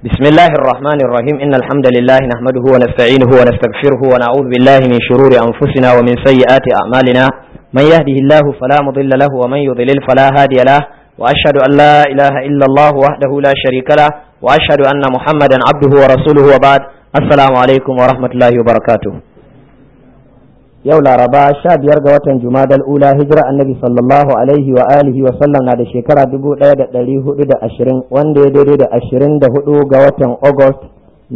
بسم الله الرحمن الرحيم إن الحمد لله نحمده ونستعينه ونستغفره ونعوذ بالله من شرور أنفسنا ومن سيئات أعمالنا من يهده الله فلا مضل له ومن يضلل فلا هادي له وأشهد أن لا إله إلا الله وحده لا شريك له وأشهد أن محمدا عبده ورسوله وبعد السلام عليكم ورحمة الله وبركاته yau laraba sha biyar ga watan jumadal ula hijira annabi sallallahu alaihi wa alihi wa sallam na da shekara dubu ɗaya da ɗari hudu da ashirin wanda ya daidai da ashirin da hudu ga watan august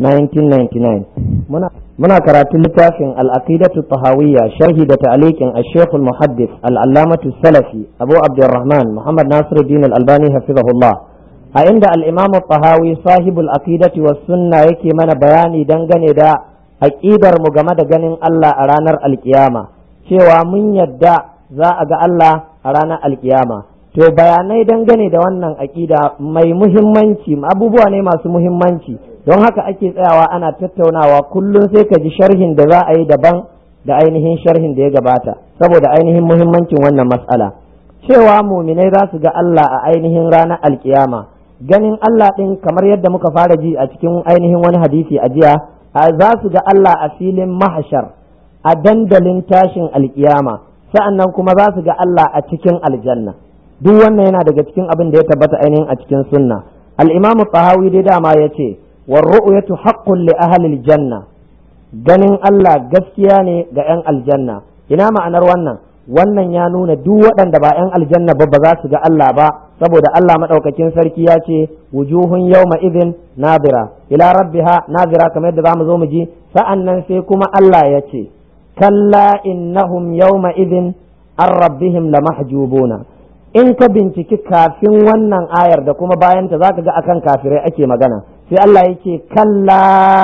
1999 muna, muna karatun littafin al'aqidatu tahawiyya sharhi da ta'alikin al-sheikh al-muhaddis al-allamatu salafi abu abdurrahman muhammad nasiruddin al-albani hafizahullah a inda al-imam tahawi sahibul aqidati was sunna yake mana bayani dangane da aƙidar mu game da ganin Allah a ranar alkiyama cewa mun yadda za a ga Allah a ranar alkiyama to bayanai dangane da wannan aƙida mai muhimmanci abubuwa ne masu muhimmanci don haka ake tsayawa ana tattaunawa kullum sai ka ji sharhin da za a yi daban da ainihin sharhin da ya gabata saboda ainihin muhimmancin wannan matsala cewa muminai za su ga Allah a ainihin ranar alkiyama ganin Allah ɗin kamar yadda muka fara ji a cikin ainihin wani hadisi a jiya za su ga Allah a filin mahashar a dandalin tashin alkiyama sa'annan kuma za su ga Allah a cikin aljanna duk wannan yana daga cikin abin da ya tabbata ainihin a cikin sunna al-imamu tahawi dai dama ya ce war ru'yatu haqqun li ahli janna ganin Allah gaskiya ne ga 'yan aljanna ina ma'anar wannan wannan ya nuna duk waɗanda ba 'yan aljanna ba ba za su ga Allah ba saboda Allah maɗaukakin sarki ya ce wujuhun yawma idin nadira ila rabbiha nadira kamar yadda zamu zo mu ji sa'an nan sai kuma Allah ya ce kalla innahum yawma idin an rabbihim lamahjubuna in ka binciki kafin wannan ayar da kuma bayanta zaka ga akan kafirai ake magana sai Allah ya ce kalla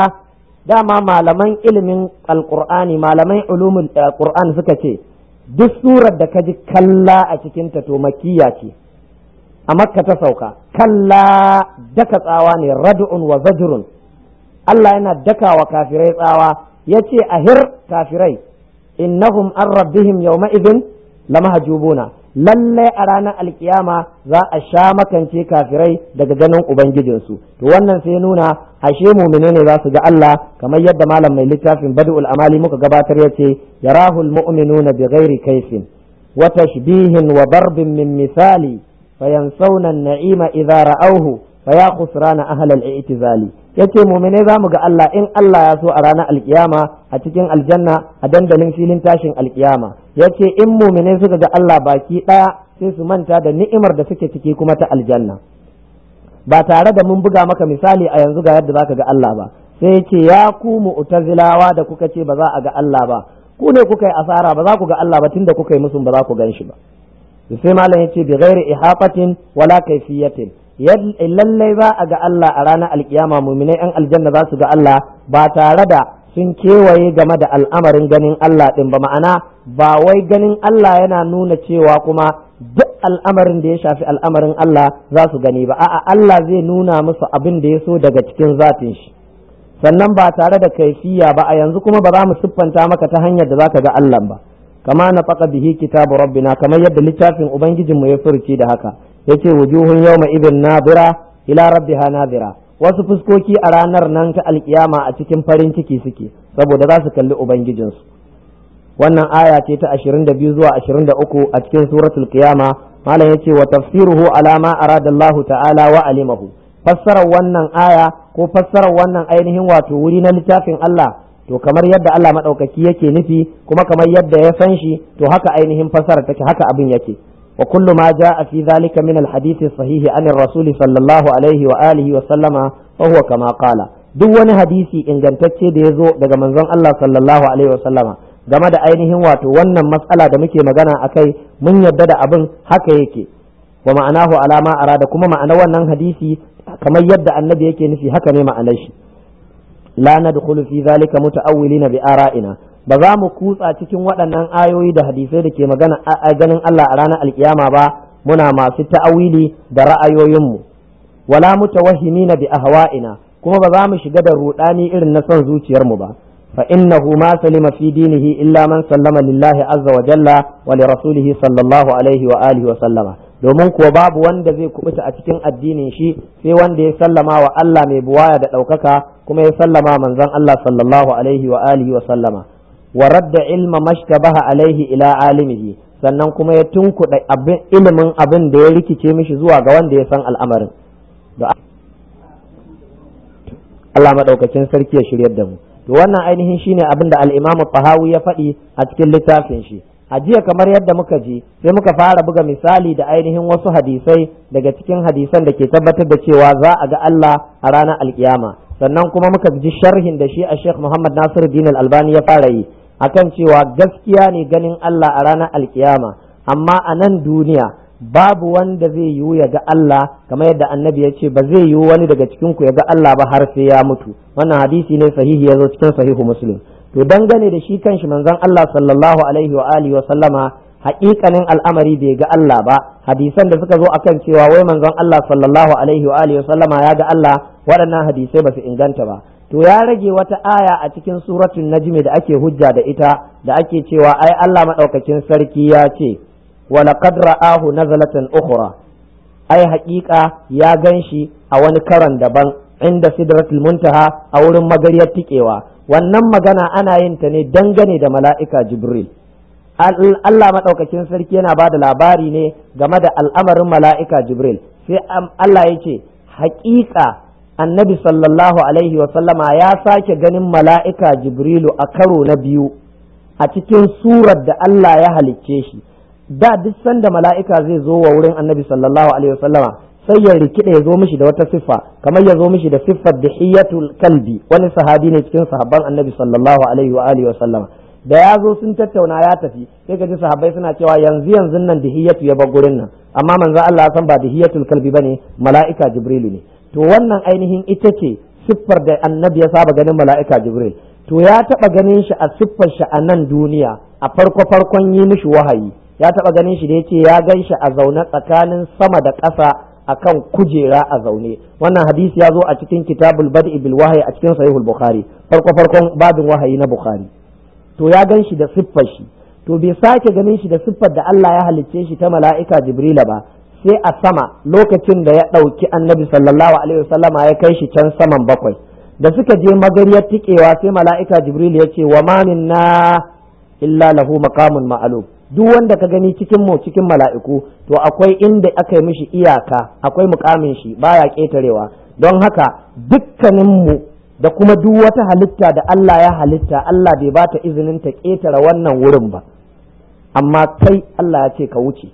dama malaman ilimin alqur'ani malaman ulumul qur'an suka ce duk surar da ka ji kalla a cikinta to makiyya ce a makka ta sauka kalla daka tsawa ne rad'un wa zajrun Allah yana daka wa kafirai tsawa yace ahir kafirai innahum an rabbihim yawma idhin lamahjubuna lallai a ranar alkiyama za a sha makance kafirai daga ganin ubangijinsu to wannan sai nuna ashe mumine ne za su ga Allah kamar yadda malam mai littafin badul amali muka gabatar yace yarahul mu'minuna bighairi kaifin wa tashbihin wa darbin min misali fayansawna an-na'ima idza ra'awhu faya khusrana ahlal i'tizali yace mu'mine za mu ga Allah in Allah ya so a ranar alkiyama a cikin aljanna a dandalin filin tashin alkiyama yace in mu'mine suka ga Allah baki daya sai su manta da ni'imar da suke ciki kuma ta aljanna ba tare da mun buga maka misali a yanzu ga yadda zaka ga Allah ba sai yace ya ku mu'tazilawa da kuka ce ba za a ga Allah ba ku ne kuka yi asara ba za ku ga Allah ba tunda kuka yi musun ba za ku gan shi ba sai malam yace bi ghairi ihaqatin wala kayfiyatin lallai za a ga Allah a ranar alkiyama muminai yan aljanna za su ga Allah ba tare da sun kewaye game da al'amarin ganin Allah ɗin ba ma'ana ba wai ganin Allah yana nuna cewa kuma duk al'amarin da ya shafi al'amarin Allah za su gani ba a'a Allah zai nuna musu abin da ya so daga cikin zatin shi sannan ba tare da kaifiya ba a yanzu kuma ba za mu siffanta maka ta hanyar da zaka ga Allah ba kama na faka bihi kitabu rabbina kamar yadda littafin ubangijinmu ya furci da haka yace wujuhun yawma idin nadira ila rabbiha nadira wasu fuskoki a ranar nan ta alkiyama a cikin farin ciki suke saboda za su kalli ubangijinsu wannan aya ce ta 22 zuwa 23 a cikin suratul qiyama malam yace wa tafsiruhu ala ma arada Allah ta'ala wa alimahu fassarar wannan aya ko fassarar wannan ainihin wato wuri na littafin Allah to kamar yadda Allah madaukaki yake nufi kuma kamar yadda ya san shi to haka ainihin fassarar take haka abin yake وكل ما جاء في ذلك من الحديث الصحيح عن الرسول صلى الله عليه وآله وسلم فهو كما قال duk wani hadisi ingantacce da ya zo daga manzon Allah sallallahu alaihi wasallama game da ainihin wato wannan matsala da muke magana a kai mun yadda da abin haka yake wa ma'anahu alama arada kuma ma'anar wannan hadisi kamar yadda annabi yake nufi haka ne ma'anar shi la nadkhulu fi zalika muta'awwilina bi ara'ina ba za mu kutsa cikin waɗannan ayoyi da hadisai da ke magana a ganin Allah a ranar alkiyama ba muna masu ta'awili da ra'ayoyinmu wala mutawahhimina bi ahwa'ina kuma ba za mu shiga da rudani irin na son zuciyarmu ba fa innahu ma salima fi dinihi illa man sallama lillahi azza wa jalla wa li rasulihi sallallahu alaihi wa alihi wa sallama domin kuwa babu wanda zai kubuta a cikin addinin shi sai wanda ya sallama wa Allah mai buwaya da ɗaukaka kuma ya sallama manzon Allah sallallahu alaihi wa alihi wa sallama wa radda ilma mashtabaha alaihi ila alimihi sannan kuma ya tunkuɗa ilimin abin da ya rikice mishi zuwa ga wanda ya san al'amarin Allah maɗaukakin sarki ya shiryar da mu to wannan ainihin shine abin da al-Imam Tahawi ya faɗi a cikin littafin shi a jiya kamar yadda muka ji sai muka fara buga misali da ainihin wasu hadisai daga cikin hadisan da ke tabbatar da cewa za a ga Allah a ranar alkiyama sannan kuma muka ji sharhin da shi a Sheikh Muhammad Nasiru Din Al-Albani ya fara yi akan cewa gaskiya ne ganin Allah a ranar alkiyama amma a nan duniya babu wanda zai yiwu ya ga Allah kamar yadda annabi ya ce ba zai yiwu wani daga cikin ku ya ga Allah ba har sai ya mutu wannan hadisi ne sahihi ya zo cikin sahihu muslim to dangane da shi kanshi manzon Allah sallallahu alaihi wa alihi wa sallama haƙiƙanin al'amari bai ga Allah ba hadisan da suka zo akan cewa wai manzon Allah sallallahu alaihi wa alihi wa sallama ya ga Allah waɗannan hadisai ba su inganta ba to ya rage wata aya a cikin suratul najmi da ake hujja da ita da ake cewa ai Allah madaukakin sarki ya ce wa laqad ra'ahu nazalatan ukhra ai haƙiƙa ya ganshi a wani karan daban inda sidratul muntaha a wurin magariyar tikewa wannan magana ana yin ta ne dangane da mala'ika jibril Allah madaukakin sarki yana ba da labari ne game da al'amarin mala'ika jibril sai Allah ya ce haƙiƙa annabi sallallahu alaihi sallama ya sake ganin mala'ika jibrilu a karo na biyu a cikin surar da Allah ya halicce shi da duk sanda mala'ika zai zo wa wurin annabi sallallahu alaihi sallama sai ya rikida ya zo mishi da wata siffa kamar ya zo mishi da siffar dihiyatul kalbi wani sahabi ne cikin sahabban annabi sallallahu alaihi wa alihi sallama da ya zo sun tattauna ya tafi sai ka ji sahabbai suna cewa yanzu yanzu nan dihiyatu ya bar gurin nan amma manzo Allah san ba dihiyatul kalbi bane mala'ika jibrilu ne to wannan ainihin ita ce siffar da annabi ya saba ganin mala'ika jibril to ya taba ganin shi a siffar shi a nan duniya a farko farkon yi mishi wahayi ya taba ganin shi da yace ya gan shi a zaune tsakanin sama da ƙasa akan kujera a zaune wannan hadisi ya zo a cikin kitabul bad'i bil wahyi a cikin sahihul bukhari farko farkon babin wahayi na bukhari to ya gan shi da siffar shi to bai sake ganin shi da siffar da Allah ya halicce shi ta mala'ika jibrila ba sai a sama lokacin da ya ɗauki annabi sallallahu alaihi wasallama ya kai shi can saman bakwai da suka je magariyar tikewa sai mala'ika jibril ya ce wa ma minna illa lahu maqamun ma'lum duk wanda ka gani cikin mu cikin mala'iku to akwai inda aka yi mishi iyaka akwai mukamin shi baya ketarewa don haka dukkanin mu da kuma duk wata halitta da Allah ya halitta Allah bai bata izinin ta ketare wannan wurin ba amma kai Allah ya ce ka wuce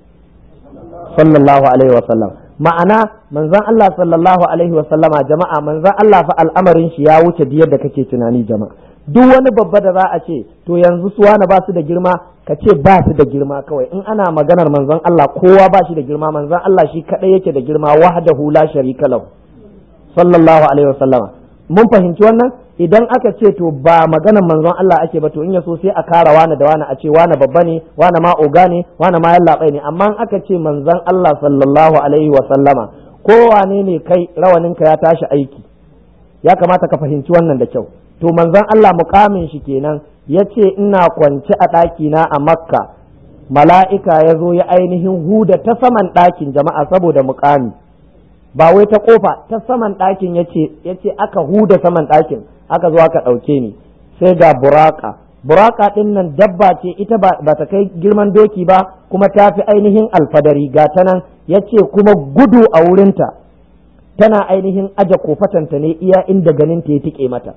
sallallahu alaihi wasallam ma'ana manzon Allah sallallahu alaihi wasallama jama'a manzon Allah fa al'amarin shi ya wuce biyar da kake tunani jama'a duk wani babba da za a ce to yanzu su wani ba su da girma ka ce ba su da girma kawai in ana maganar manzon Allah kowa ba shi da girma manzon Allah shi kadai yake da girma wahdahu la sharika lahu sallallahu alaihi wasallama mun fahimci wannan idan aka ce to ba maganar manzon Allah ake ba to in ya so sai a kara wani da wani a ce wani babba ne wani ma oga ne wani ma yallaɓai ne amma in aka ce manzon Allah sallallahu alaihi wa sallama kowane ne kai rawaninka ya tashi aiki ya kamata ka fahimci wannan da kyau to manzon Allah mukamin shi kenan ya ce ina kwance a ɗakina a makka mala'ika ya zo ya ainihin huda ta saman ɗakin jama'a saboda mukami ba wai ta kofa ta saman ɗakin ya ce aka huda saman ɗakin aka zo aka ɗauke ni sai ga buraka buraka ɗin nan dabba ce ita ba ta kai girman doki ba kuma ta fi ainihin alfadari ga ta nan ya ce kuma gudu a wurinta tana ainihin aje kofatanta ne iya inda ganin ta ya tike mata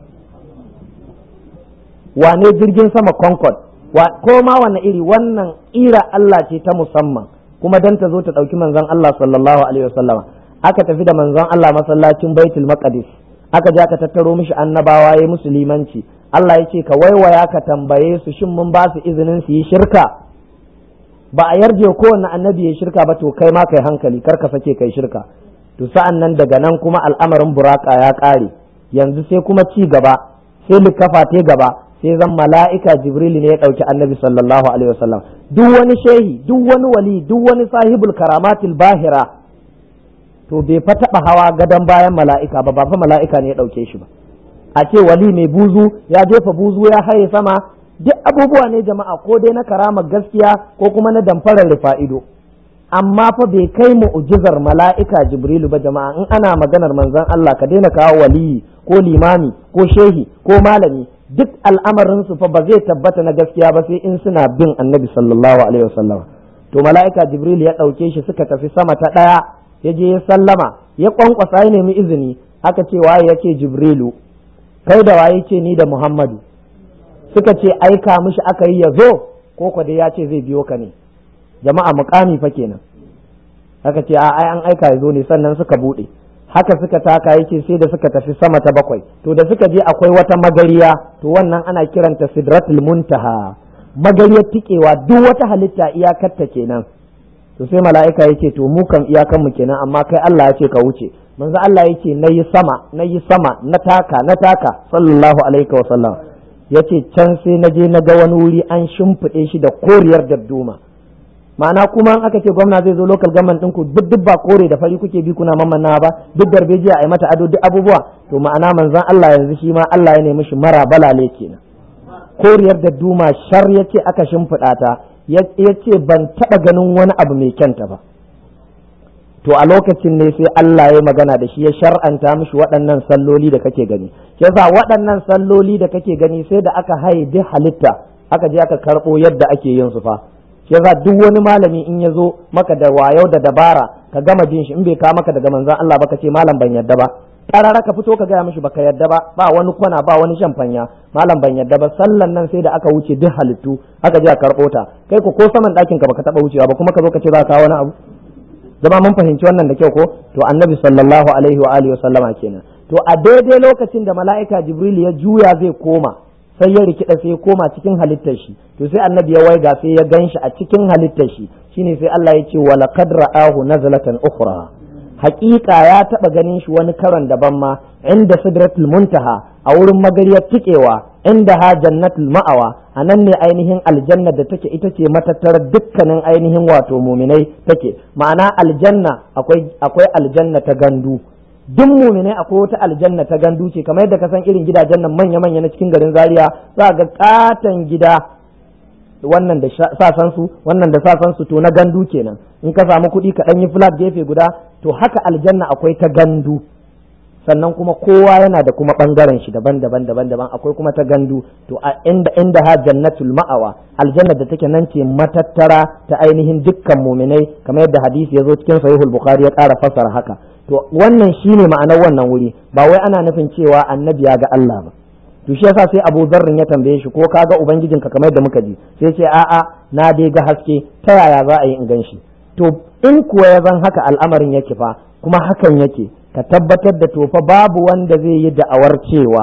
wane jirgin sama concord ko ma wanne iri wannan ira Allah ce ta musamman kuma dan ta zo ta ɗauki manzon Allah sallallahu alaihi wasallama aka tafi da manzon Allah masallacin baitul maqdis aka je aka tattaro mishi annabawa ya musulmanci Allah ya ce ka waiwaya ka tambaye su shin mun ba su izinin su yi shirka ba a yarje kowanne annabi ya shirka ba to kai ma kai hankali kar ka sake kai shirka to sa'an nan daga nan kuma al'amarin buraka ya ƙare yanzu sai kuma ci gaba sai likafa te gaba sai zan mala'ika jibril ne ya ɗauki annabi sallallahu alaihi wasallam duk wani shehi duk wani wali duk wani sahibul karamatil bahira to bai fa taɓa hawa gadon bayan mala'ika ba ba fa mala'ika ne ya ɗauke shi ba a ce wali mai buzu ya jefa buzu ya haye sama duk abubuwa ne jama'a ko dai na karama gaskiya ko kuma na damfarar rufa'ido amma fa bai kai mu'jizar mala'ika jibrilu ba jama'a in ana maganar manzon Allah ka daina kawo waliyi ko limami ko shehi ko malami duk al'amarin su fa ba zai tabbata na gaskiya ba sai in suna bin annabi sallallahu alaihi wasallam to mala'ika jibril ya ɗauke shi suka tafi sama ta ɗaya ya je ya sallama ya kwankwasa ya nemi izini aka ce waye ya ce jibrilu kai da waye ce ni da muhammadu suka ce aika mishi aka yi ya zo ko kwa dai ya ce zai biyo ka ne jama'a mukami fa kenan aka ce a ai an aika ya zo ne sannan suka bude haka suka taka yake sai da suka tafi sama ta bakwai to da suka je akwai wata magariya to wannan ana kiranta sidratul muntaha magariyar tikewa duk wata halitta iyakarta kenan to sai mala'ika yake to mu kan iyakan mu kenan amma kai Allah ya ce ka wuce manzo Allah yake nayi sama nayi sama na taka na taka sallallahu alaihi wa sallam yace can sai na je na ga wani wuri an shimfiɗe shi da koriyar dadduma ma'ana kuma in aka ce gwamna zai zo local government ɗinku duk duk ba kore da fari kuke bi kuna mammanna ba duk darbejiya a yi mata ado duk abubuwa to ma'ana manzon Allah yanzu shi ma Allah ya nemi shi mara balale kenan koriyar da duma shar ya ce aka shimfiɗa ta ya ce ban taɓa ganin wani abu mai kyanta ba to a lokacin ne sai Allah ya magana da shi ya shar'anta mishi waɗannan salloli da kake gani yasa waɗannan salloli da kake gani sai da aka haye duk halitta aka je aka karɓo yadda ake yin su fa yasa duk wani malami in ya zo maka da wayau da dabara ka gama jin shi in bai ka maka daga manzon Allah ba ka ce malam ban yadda ba karara ka fito ka gaya mishi baka yadda ba ba wani kwana ba wani shamfanya malam ban yadda ba sallan nan sai da aka wuce duk halittu aka je a karɓo ta kai ko ko saman ɗakin ka baka taɓa wucewa ba kuma ka zo ka ce za ka wani abu zama mun fahimci wannan da kyau ko to annabi sallallahu alaihi wa alihi wa sallama kenan to a daidai lokacin da mala'ika jibril ya juya zai koma sai ya rikida sai ya koma cikin halittar shi to sai annabi ya waiga sai ya ganshi a cikin halittar shi shine sai Allah ya ce wa laqad ra'ahu nazlatan ukhra haƙiƙa ya taɓa ganin shi wani karon daban ma inda sidratul muntaha a wurin magariyar tikewa inda ha jannatul ma'awa a nan ne ainihin aljanna da take ita ce matattarar dukkanin ainihin wato muminai take ma'ana aljanna akwai akwai aljanna ta gandu duk muminai akwai wata aljanna ta gandu ce kamar yadda ka san irin gidajen nan manya-manya na cikin garin zaria za ga katon gida wannan da sasan su wannan da sasan su to na gandu kenan in ka samu kuɗi ka ɗan yi flat gefe guda to haka aljanna akwai ta gandu sannan kuma kowa yana da kuma ɓangaren shi daban-daban daban-daban akwai kuma ta gandu to a inda inda ha jannatul ma'awa aljanna da take nan ce matattara ta ainihin dukkan muminai kamar yadda hadisi ya zo cikin sahihul bukhari ya ƙara fasara haka to wannan shine ma'anar wannan wuri ba wai ana nufin cewa annabi ya ga Allah ba to shi yasa sai Abu Zarrin ya tambaye shi ko ka ga ubangijinka kamar yadda muka ji sai ce a'a na dai ga haske ta yaya za a yi in gan shi to in kuwa ya zan haka al'amarin yake fa kuma hakan yake ka tabbatar da tofa babu wanda zai yi da'awar cewa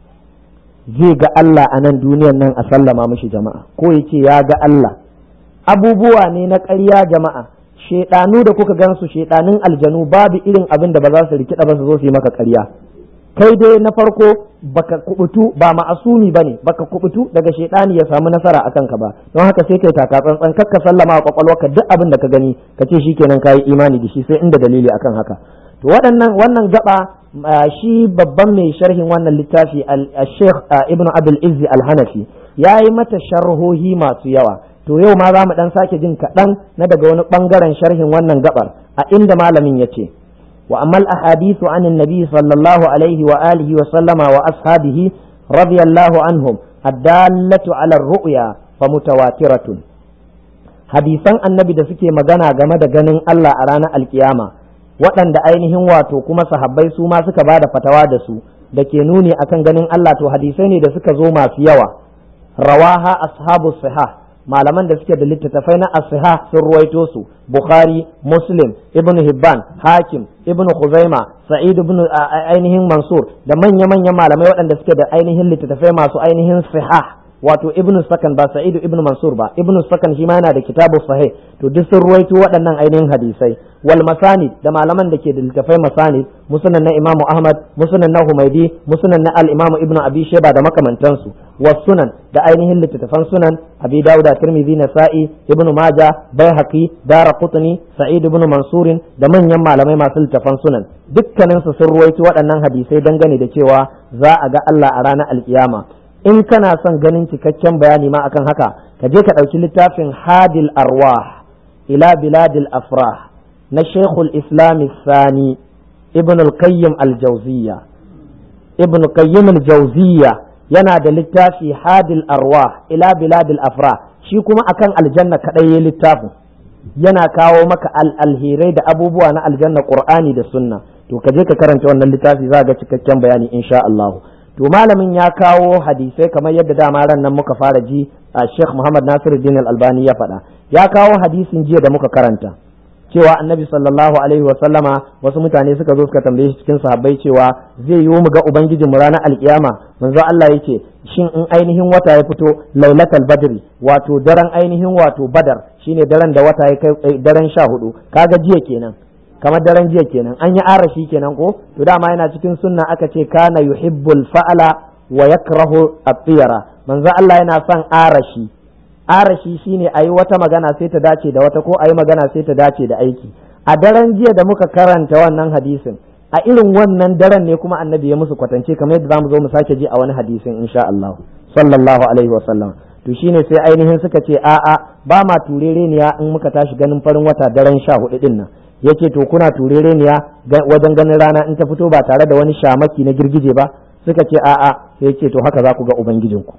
zai ga Allah a nan duniyan nan a sallama mishi jama'a ko ya ce ya ga Allah abubuwa ne na ƙarya jama'a shaiɗanu da kuka gansu shaiɗanun aljanu babu irin abin da ba za su rikida ba su zo su yi maka ƙarya kai dai na farko baka kubutu ba ma'asumi bane baka kubutu daga shaidani ya samu nasara akan ka ba don haka sai kai taka tsantsan kakka sallama a kwakwalwarka duk abin da ka gani ka ce shikenan kayi imani da shi sai inda dalili akan haka to waɗannan wannan gaba shi babban mai sharhin wannan littafi al-Sheikh Ibn Abdul Izzi Al-Hanafi yayi mata sharhohi masu yawa to yau ma za mu dan sake jin kaɗan na daga wani ɓangaren sharhin wannan gabar a inda malamin ya ce وأما الأحاديث عن النبي صلى الله عليه وآله وسلم وأصحابه رضي الله عنهم الدالة على الرؤيا فمتواترة hadisan annabi da suke magana game da ganin Allah a ranar alkiyama waɗanda ainihin wato kuma sahabbai su ma suka ba da fatawa da su da ke nuni akan ganin Allah to hadisai ne da suka zo masu yawa rawaha ashabu sihah malaman da suke da littattafai na asiha sun ruwaito su bukhari muslim ibn hibban hakim ibn khuzaima sa'id ibn ainihin mansur da manya manyan malamai waɗanda suke da ainihin littattafai masu ainihin sihah wato ibn sakan ba sa'id ibn mansur ba ibn sakan shi ma yana da kitabu sahih to duk sun ruwaito waɗannan ainihin hadisai wal masanid da malaman da ke da littattafai masanid musnad na imamu ahmad musnad na humaidi musnad na al imamu ibn abi sheba da makamantansu والسنن da ainihin littattafan sunan abi dawud tirmidhi nasa'i ibn majah baihaqi dara qutni sa'id ibn mansurin da manyan malamai masu littattafan sunan dukkanin su sun ruwaito waɗannan hadisai dangane da cewa za a ga Allah a ranar alkiyama in kana son ganin cikakken bayani ma akan haka ka je ka ɗauki littafin hadil arwah ila biladil afrah na shekul islam sani ibn al-qayyim al-jawziyya ibn qayyim al-jawziyya yana da littafi hadil arwah ila biladil afrah shi kuma akan aljanna kadai ya littafin yana kawo maka alherai da abubuwa na aljanna qur'ani da sunna to ka je ka karanta wannan littafi za ga cikakken bayani insha Allah to malamin ya kawo hadisai kamar yadda dama ran nan muka fara ji a Sheikh Muhammad Nasiruddin Al-Albani ya faɗa ya kawo hadisin jiya da muka karanta cewa annabi sallallahu alaihi wa sallama wasu mutane suka zo suka tambaye shi cikin sahabbai cewa zai yi mu ga ubangijin mu ranar alkiyama manzo Allah yake shin in ainihin wata ya fito lailatul badri wato daren ainihin wato badar shine daren da wata ya kai daren sha hudu kaga jiya kenan kamar daren jiya kenan an yi arashi kenan ko to dama yana cikin sunna aka ce kana yuhibbul fa'ala wa yakrahu at-tiyara manzo Allah yana son arashi arashi shine a yi wata magana sai ta dace da wata ko a yi magana sai ta dace da aiki a daren jiya da muka karanta wannan hadisin a irin wannan daren ne kuma annabi ya musu kwatance kamar yadda zamu zo mu sake ji a wani hadisin insha Allah sallallahu alaihi wasallam to shine sai ainihin suka ce a'a ba ma turereniya in muka tashi ganin farin wata daren sha hudu din nan yace to kuna turereniya wajen ganin rana in ta fito ba tare da wani shamaki na girgije ba suka ce a'a sai yace to haka za ku ga ubangijinku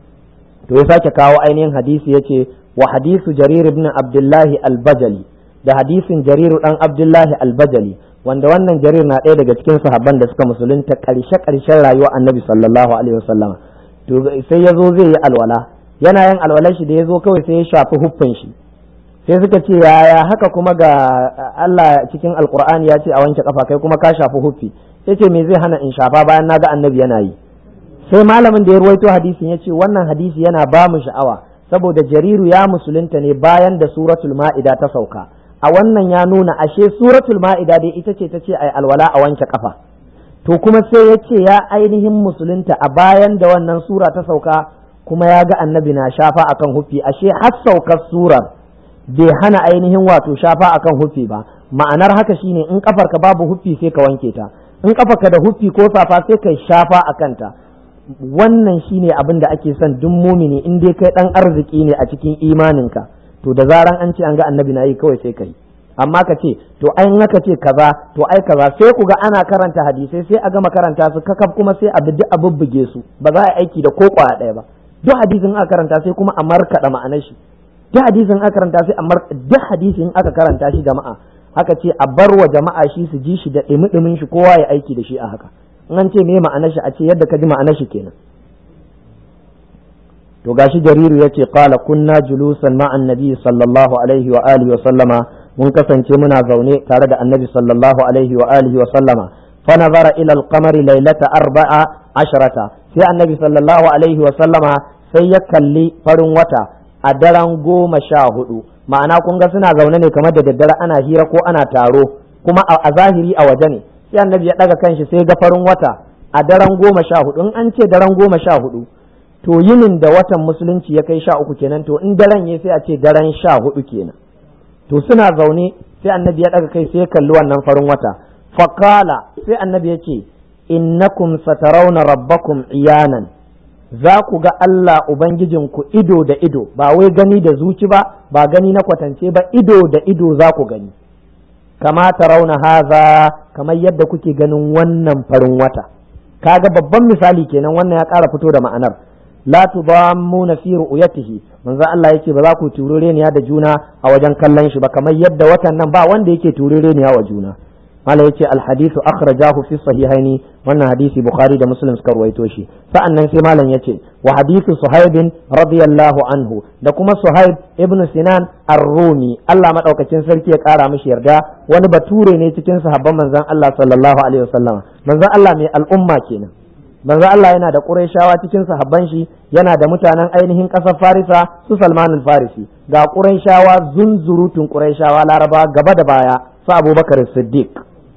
to ya sake kawo ainihin hadisi ya ce wa hadisu jarir ibn abdullahi albajali da hadisin jariru dan abdullahi albajali wanda wannan jarir na ɗaya daga cikin sahabban da suka musulunta ƙarshe ƙarshen rayuwar annabi sallallahu alaihi wasallam to sai ya zo zai yi alwala yana yin alwalar shi da ya zo kawai sai ya shafi huffin shi sai suka ce yaya haka kuma ga Allah cikin alkur'ani ya ce a wanke kafa kai kuma ka shafi huffi sai ce me zai hana in shafa bayan na ga annabi yana yi sai malamin da ya ruwaito hadisin ya ce wannan hadisi yana ba mu sha'awa saboda jariru ya musulunta ne bayan da suratul ma'ida ta sauka a wannan ya nuna ashe suratul ma'ida dai ita ce ta ce ai alwala a wanke kafa to kuma sai ya ce ya ainihin musulunta a bayan da wannan sura ta sauka kuma ya ga annabi na shafa akan hufi ashe har saukar surar bai hana ainihin wato shafa akan hufi ba ma'anar haka shine in kafarka babu hufi sai ka wanke ta in kafarka da hufi ko safa sai ka shafa a kanta wannan shine abin da ake son duk mumini in dai kai dan arziki ne a cikin imaninka to da zaran an ce an ga annabi na yi kawai sai kai amma ka ce to ai in aka ce kaza to ai kaza sai ku ga ana karanta hadisai sai a gama karanta su kakaf kuma sai a bi a bubbuge su ba za a aiki da ko kwaya ɗaya ba duk hadisin aka karanta sai kuma a markaɗa ma'anar shi duk hadisin aka karanta sai a mar duk hadisin aka karanta shi jama'a haka ce a bar wa jama'a shi su ji shi da ɗimi shi kowa ya aiki da shi a haka in an ce me ma'anar shi a ce yadda ka ji ma'anar shi kenan to gashi jariru yace qala kunna julusan ma'an nabi sallallahu alaihi wa alihi wa sallama mun kasance muna zaune tare da annabi sallallahu alaihi wa alihi wa sallama fa nazara ila al-qamari laylata arba'a asharata sai annabi sallallahu alaihi wa sallama sai ya kalli farin wata a daren goma sha hudu ma'ana kun ga suna zaune ne kamar da daddare ana hira ko ana taro kuma a zahiri a waje ne sai annabi ya daga kanshi sai ga farin wata a daren goma sha hudu in an ce daren goma sha hudu to yinin da watan musulunci ya kai sha uku kenan to in daren ya sai a ce daren sha hudu kenan to suna zaune sai annabi ya daga kai sai ya kalli wannan farin wata faqala sai annabi ya ce innakum satarawna rabbakum iyanan za ku ga Allah Ubangijinku ido da ido ba wai gani da zuci ba ba gani na kwatance ba ido da ido za ku gani kama rauna haza kamar yadda kuke ganin wannan farin wata kaga babban misali kenan wannan ya ƙara fito da ma'anar la tudammuna fi ru'yatihi manzo Allah yake ba za ku turereniya da juna a wajen kallon shi ba kamar yadda watan nan ba wanda yake turereniya wa juna mala yace al hadithu akhrajahu fi sahihaini wannan hadisi bukhari da muslim suka ruwaito shi sa'annan sai malam yace wa hadithu suhaib radiyallahu anhu da kuma suhaib ibn sinan ar-rumi Allah madaukakin sarki ya kara mishi yarda wani bature ne cikin sahabban manzon Allah sallallahu alaihi wasallam manzon Allah mai al'umma kenan manzon Allah yana da Qurayshawa cikin sahabban shi yana da mutanen ainihin ƙasar Farisa su Salman al-Farisi ga Qurayshawa zunzurutun Qurayshawa Laraba gaba da baya su Abubakar Siddiq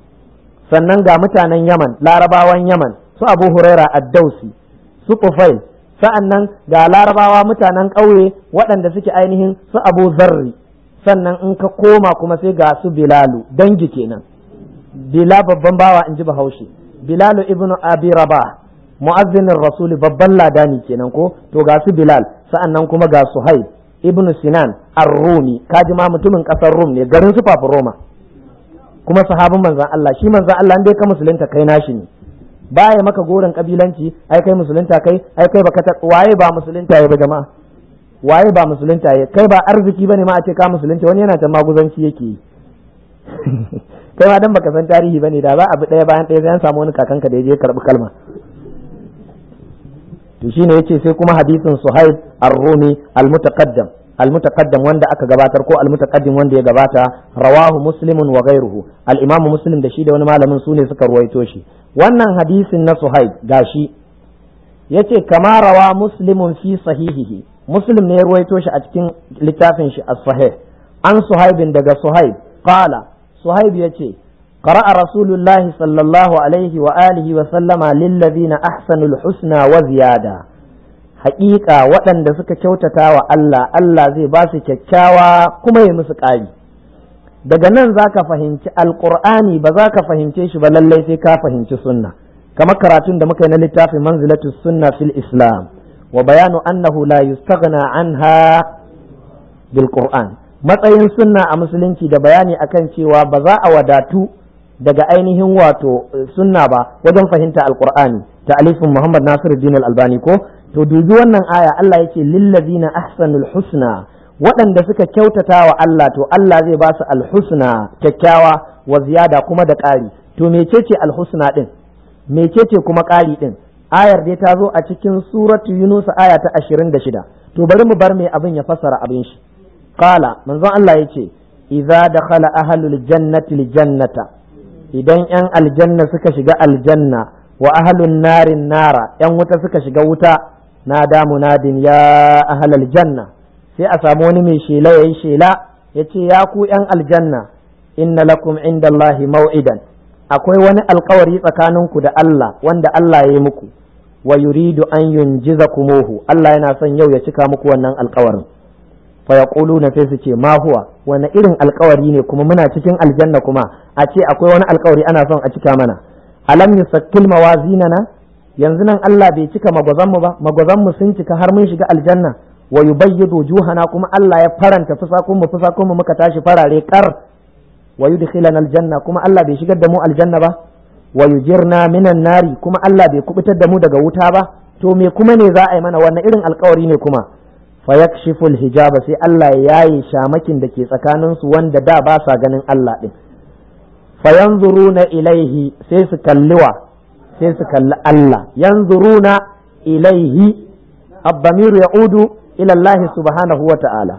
sannan ga mutanen Yaman larabawan Yaman su Abu Huraira ad-Dausi su Qufail sa'annan ga larabawa mutanen ƙauye waɗanda suke ainihin su Abu Zarri sannan in ka koma kuma sai ga su Bilalu dangi kenan Bila babban bawa in ji Bahaushe Bilalu ibnu Abi Rabah mu'azzinin Rasuli babban ladani kenan ko to ga su Bilal sa'annan kuma ga Suhaib ibn sinan ar-rumi kaji ma mutumin kasar rum ne garin su roma kuma sahabin manzon Allah shi manzon Allah dai ka musulunta kai nashi ne baya maka goren kabilanci ai kai musulunta kai ai kai baka ta waye ba musulunta ya ba jama'a waye ba musulunta ya kai ba arziki bane ma a ce ka musulunta wani yana ta maguzanci yake yi kai ma dan baka san tarihi bane da ba abu daya bayan daya sai an samu wani kakanka da ya je karbi kalma to shine yace sai kuma hadisin Suhaib ar-Rumi al-mutaqaddam al-mutaqaddam wanda aka gabatar ko al-mutaqaddim wanda ya gabata rawahu muslimun wa ghayruhu al-imam muslim da shi da wani malamin sune suka ruwaito shi wannan hadisin na Suhaib gashi yace kama rawa muslimun fi sahihihi muslim ne ya ruwaito shi a cikin littafin shi as-sahih an Suhaibin daga Suhaib qala Suhaib yace قرأ رسول الله صلى الله عليه وآله وسلم للذين أحسنوا الحسنى وزيادة حقيقة وطن دسك كوتتا الله الله زي باسي كتاوى كما يمسك آي daga nan za ka fahimci alƙur'ani ba za ka fahimce shi ba lallai sai ka fahimci sunna kamar karatun da muka yi na littafin manzilatu sunna fil islam wa bayanu annahu la yustaghna anha bil qur'an matsayin sunna a musulunci da bayani akan cewa ba za a wadatu daga ainihin wato sunna ba wajen fahimta alqur'ani ta alifin muhammad nasiruddin al-albani ko to dubi wannan aya Allah yake lillazina ahsanul husna waɗanda suka kyautata wa Allah to Allah zai ba su alhusna kyakkyawa wa ziyada kuma da ƙari to mecece alhusna din mecece kuma ƙari din ayar dai ta zo a cikin suratu yunus aya ta 26 to bari mu bar mai abin ya fassara abin shi qala manzon Allah yace idza dakhala ahlul jannati jannata idan ‘yan aljanna suka shiga aljanna wa ahalun narin nara ‘yan wuta suka shiga wuta na damu nadin ya ahal aljanna sai a samu wani mai shela ya yi shela ya ce ya ku ‘yan aljanna inna lakum inda Allahi mau'idan akwai wani alkawari tsakaninku da Allah wanda Allah ya yi muku wa yuridu an yunjiza kumuhu Allah yana son yau ya cika muku wannan alkawarin fa na sai su ce ma huwa wani irin alkawari ne kuma muna cikin aljanna kuma a ce akwai wani alkawari ana son a cika mana alam yusakkil mawazinana yanzu nan Allah bai cika magwazan mu ba magwazan mu sun cika har mun shiga aljanna wa yubayyidu juhana kuma Allah ya faranta fusakun mu fusakun mu muka tashi farare kar wa yudkhilana aljanna kuma Allah bai shigar da mu aljanna ba wa yujirna minan nari kuma Allah bai kubutar da mu daga wuta ba to me kuma ne za a yi mana wannan irin alkawari ne kuma fayakshifu hijaba sai Allah ya yaye shamakin da ke tsakanin su wanda da ba sa ganin Allah din fayanzuruna ilaihi sai su kalliwa sai su kalli Allah yanzuruna ilaihi الضمير يعود إلى الله سبحانه وتعالى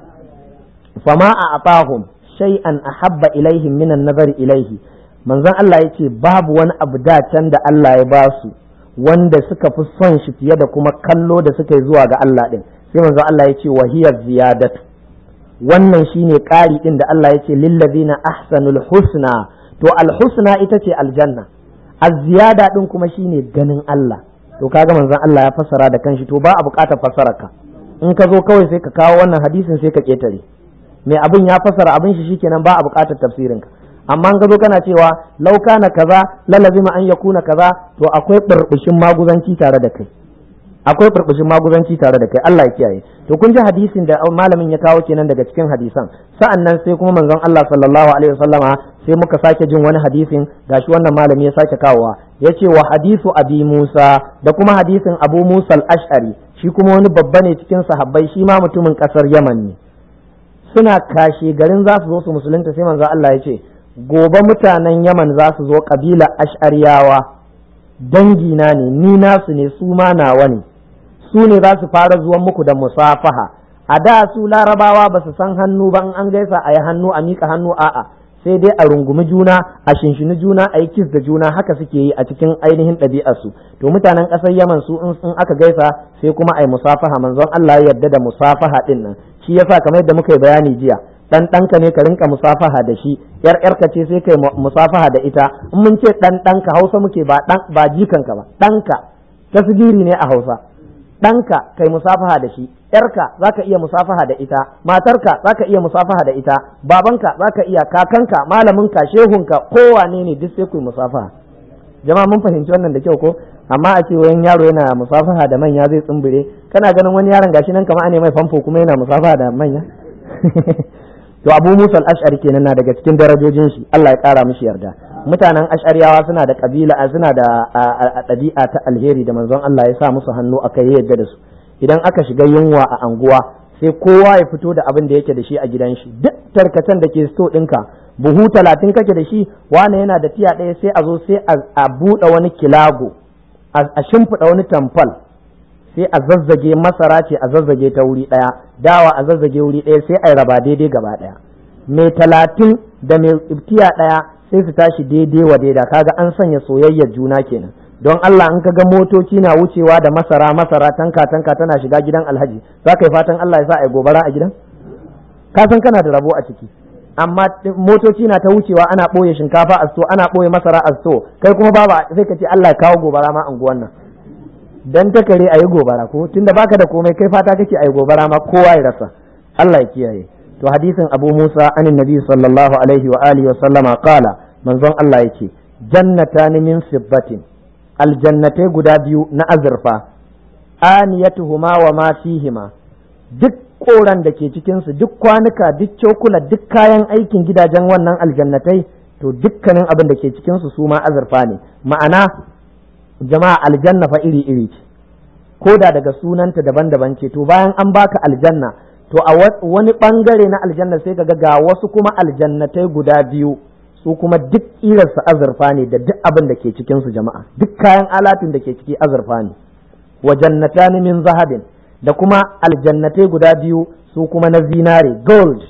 فما أعطاهم شيئا أحب إليهم من النظر إليه من ذن الله يتي باب وان أبدا تند الله يباسو wanda suka fi son shi fiye da kuma kallo da suka yi zuwa ga Allah din sai manzo Allah ya ce wahiyar ziyadatu wannan shine ƙari din da Allah ya ce lillazina ahsanul husna to alhusna ita ce aljanna az-ziyada din kuma shine ganin Allah to kaga manzon Allah ya fassara da kanshi to ba a buƙatar fassararka in ka zo kawai sai ka kawo wannan hadisin sai ka ketare mai abin ya fassara abin shi shikenan ba a buƙatar tafsirinka amma in ka zo kana cewa lauka na kaza lalazima an yakuna kaza to akwai burbushin maguzanci tare da kai akwai burbushin maguzanci tare da kai Allah ya kiyaye to kun ji hadisin da malamin ya kawo kenan daga cikin hadisan sa'an nan sai kuma manzon Allah sallallahu alaihi wasallama sai muka sake jin wani hadisin gashi wannan malami ya sake kawowa yace wa hadisu abi Musa da kuma hadisin Abu Musa al-Ash'ari shi kuma wani babba ne cikin sahabbai shi ma mutumin kasar Yaman ne suna kashe garin za su zo su musulunta sai manzon Allah ya ce gobe mutanen Yaman za su zo kabila Ash'ariyawa dangina ne ni nasu ne su ma nawa ne su ne za su fara zuwan muku da musafaha a da su larabawa ba su san hannu ba in an gaisa a yi hannu a miƙa hannu a'a sai dai a rungumi juna a shinshini juna a yi kis da juna haka suke yi a cikin ainihin ɗabi'arsu to mutanen ƙasar yaman su in aka gaisa sai kuma a yi musafaha manzon Allah ya yarda da musafaha ɗin nan shi yasa kamar yadda muka yi bayani jiya dan ɗanka ne ka rinka musafaha da shi yar yarka ce sai kai musafaha da ita in mun ce dan ɗanka hausa muke ba dan ba jikanka ba ɗanka tasgiri ne a hausa ɗanka kai musafaha da shi yarka zaka iya musafaha da ita matarka zaka iya musafaha da ita babanka zaka iya kakanka malaminka shehunka kowane ne duk sai ku musafaha jama'a mun fahimci wannan da kyau ko amma a ce wayan yaro yana musafaha da manya zai tsumbure kana ganin wani yaron gashi nan kamar ne mai famfo kuma yana musafaha da manya to abu musa al-ash'ari kenan na daga cikin darajojin shi Allah ya kara mishi yarda mutanen ash'ariyawa suna da kabila suna da ɗabi'a ta alheri da manzon Allah ya sa musu hannu aka yi yadda da su idan aka shiga yunwa a anguwa sai kowa ya fito da abin da yake da shi a gidan shi duk tarkacen da ke sto ɗinka buhu talatin kake da shi wane yana da tiya ɗaya sai a zo sai a buɗe wani kilago a shimfiɗa wani tamfal sai a zazzage masara ce a zazzage ta wuri ɗaya dawa a zazzage wuri ɗaya sai a raba daidai gaba ɗaya mai talatin da mai tiya ɗaya sai su tashi daidai wa daida kaga an sanya soyayyar juna kenan don Allah in ka ga motoci na wucewa da masara masara tanka tanka tana shiga gidan alhaji za ka yi fatan Allah ya sa a yi gobara a gidan ka san kana da rabo a ciki amma motoci na ta wucewa ana ɓoye shinkafa a sto ana ɓoye masara a sto kai kuma baba sai ka ce Allah ya kawo gobara ma anguwan nan dan ta kare a yi gobara ko tunda baka da komai kai fata kake a yi gobara ma kowa ya rasa Allah ya kiyaye to hadisin Abu Musa anin Nabi sallallahu alaihi wa alihi wa sallama qala manzon Allah yake jannatan min fiddatin aljannatai guda biyu na azurfa aniyatuhuma wa ma fihima duk koran da ke cikinsu duk kwanuka duk cokula duk kayan aikin gidajen wannan aljannatai to dukkanin abin da ke cikinsu su ma azurfa ne ma'ana jama'a aljanna fa iri iri ce ko da daga sunanta daban-daban ce to bayan an baka aljanna to a wani bangare na aljanna sai ka ga wasu kuma aljannatai guda biyu su kuma duk irarsa azurfa ne da duk abin da ke cikinsu jama'a duk kayan alatin da ke ciki azurfa ne wa jannatan min zahabin da kuma aljannatai guda biyu su kuma na zinare gold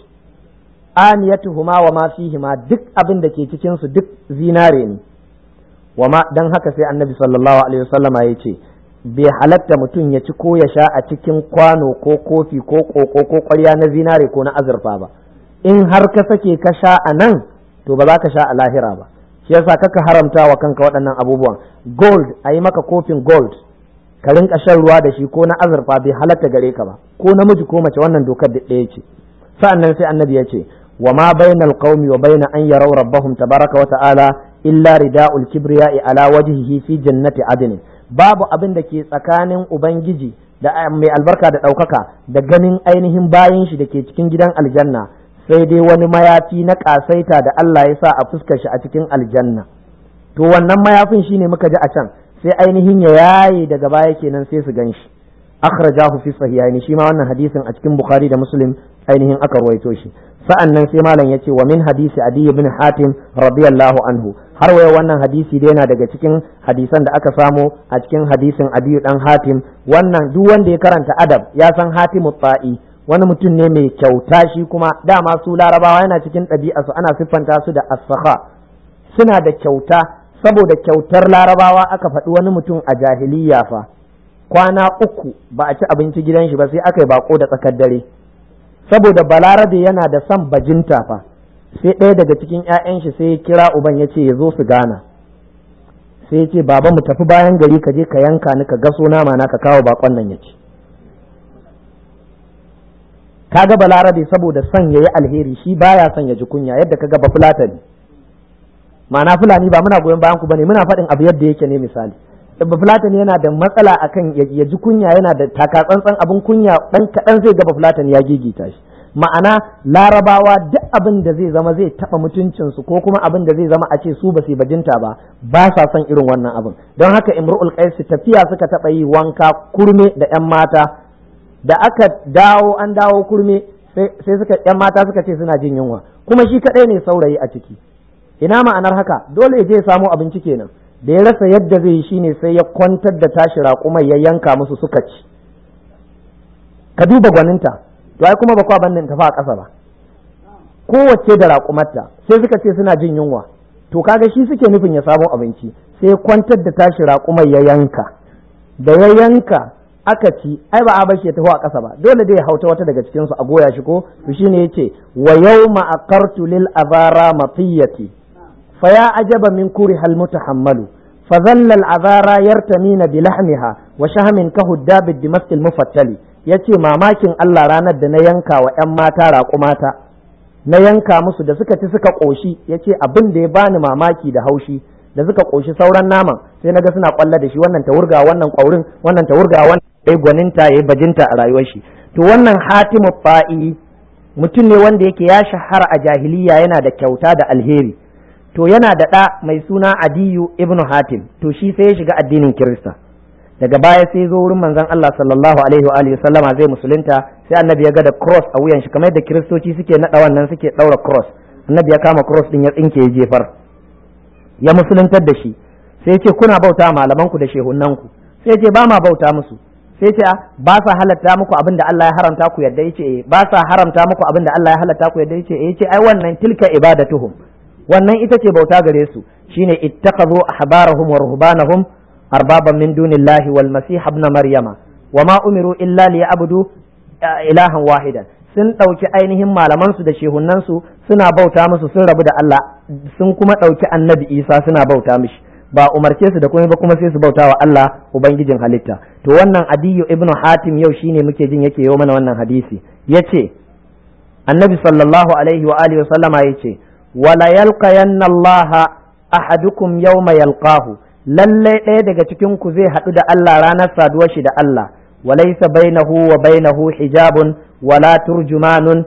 aniyatuhuma wa ma fihima duk abin da ke cikinsu duk zinare ne wa ma dan haka sai annabi sallallahu alaihi wasallama ya ce bai halatta mutum ya ci ko ya sha a cikin kwano ko kofi ko koko ko ƙwarya na zinare ko na azurfa ba in har ka sake ka sha a nan to ba za ka sha a lahira ba shi yasa kaka haramta wa kanka waɗannan abubuwan gold a yi maka kofin gold ka rinka shan ruwa da shi ko na azurfa bai halatta gare ka ba ko namiji ko mace wannan dokar da ɗaya ce sa'annan sai annabi ya ce wa ma bainal qaumi wa baina an yaraw rabbahum tabaraka wa ta'ala illa rida'ul kibriya'i ala wajhihi fi jannati adn babu abin da ke tsakanin ubangiji da mai albarka da ɗaukaka da ganin ainihin bayan shi da ke cikin gidan aljanna sai dai wani mayafi na ƙasaita da Allah ya sa a fuskar shi a cikin aljanna to wannan mayafin shine muka ji a can sai ainihin ya yaye daga baya kenan sai su gan shi akhrajahu fi sahihaini shi ma wannan hadisin a cikin bukhari da muslim ainihin aka ruwaito shi sa'an nan sai malam yace wa min hadisi adi ibn hatim radiyallahu anhu har waya wannan hadisi dai yana daga cikin hadisan da aka samo a cikin hadisin adi dan hatim wannan duk wanda ya karanta adab ya san hatimu ta'i wani mutum ne mai kyauta shi kuma dama su larabawa yana cikin ɗabi'a su ana siffanta su da as suna da kyauta saboda kyautar larabawa aka faɗi wani mutum a jahiliya fa kwana uku ba a ci abinci gidan shi ba sai aka yi bako da tsakar dare saboda balarabe yana da son bajinta fa sai ɗaya daga cikin 'ya'yan shi sai ya kira uban ya ce ya zo su gana sai ya ce baba mu tafi bayan gari ka je ka yanka ni ka gaso nama na ka kawo bakon nan ya ci kaga balarabe saboda son ya yi alheri shi baya son ya ji kunya yadda kaga ba fulatani ma'ana fulani ba muna goyon bayan ku bane muna faɗin abu yadda yake ne misali ba fulatani yana da matsala akan ya ji kunya yana da takatsantsan abin kunya dan kaɗan zai ga fulatani ya gigita shi ma'ana larabawa duk abin da zai zama zai taɓa mutuncinsu ko kuma abin da zai zama a ce su ba su bajinta ba ba sa son irin wannan abin don haka imru'ul qais tafiya suka taɓa yi wanka kurme da yan mata da aka dawo an dawo kurme sai suka yan mata suka ce suna jin yunwa kuma shi kaɗai ne saurayi a ciki ina ma'anar haka dole ya je ya samo abinci kenan da ya rasa yadda zai yi shine sai ya kwantar da tashi raƙumai ya yanka musu suka ci ka duba gwaninta to ai kuma ba kwa bannin tafi a ƙasa ba kowace da raƙumarta sai suka ce suna jin yunwa to kaga shi suke nufin ya samo abinci sai kwantar da tashi raƙumai ya yanka da ya yanka aka ci ai ba a bashi ya tafi a ƙasa ba dole dai ya hauta wata daga cikin su a goya shi ko to shine yace wa yawma aqartu lil azara matiyati fa ya ajaba min kuri hal mutahammalu فظل العذارى يرتمين بلحمها وشهم كهداب الدمشق المفتل yace mamakin Allah ranar da na yanka wa ‘yan mata raƙumata na yanka musu da suka ci suka ƙoshi yace abin da ya bani mamaki da haushi da suka koshi sauran naman sai naga suna kwalla da shi wannan ta wurga wannan kwaurin wannan ta wurga wannan yayi gwaninta yayi bajinta a rayuwar shi to wannan hatimu fa'i mutum ne wanda yake ya shahara a jahiliya yana da kyauta da alheri to yana da ɗa mai suna adiyu ibnu hatim to shi sai ya shiga addinin kirista daga baya sai zo wurin manzon Allah sallallahu alaihi wa alihi sallama zai musulunta sai annabi ya ga da cross a wuyan shi kamar da kiristoci suke nada wannan suke daura cross annabi ya kama cross din ya tsinke ya jefar ya musuluntar da shi sai ya ce kuna bauta malaman ku da shehunan ku sai ya ce ba ma bauta musu sai ce ba sa halatta muku abin da Allah ya haramta ku yadda yace eh ba sa haramta muku abin da Allah ya halatta ku yadda yace eh yace ai wannan tilka ibadatuhum wannan ita ce bauta gare su shine ittakhadhu ahbarahum wa ruhbanahum arbaban min dunillahi wal masih ibn maryama wama umiru illa liya'budu ilahan wahidan sun ɗauki ainihin malaman su da shehunan su suna bauta musu sun rabu da Allah sun kuma ɗauki annabi Isa suna bauta mishi ba umarce su da komai ba kuma sai su bauta wa Allah ubangijin halitta to wannan adiyu ibnu hatim yau shine muke jin yake yau mana wannan hadisi yace annabi sallallahu alaihi wa alihi wa sallama yace wala yalqayanna Allah ahadukum yawma yalqahu lalle ɗaya daga cikin ku zai haɗu da Allah ranar saduwar shi da Allah walaysa bainahu wa bainahu hijabun wala turjumanun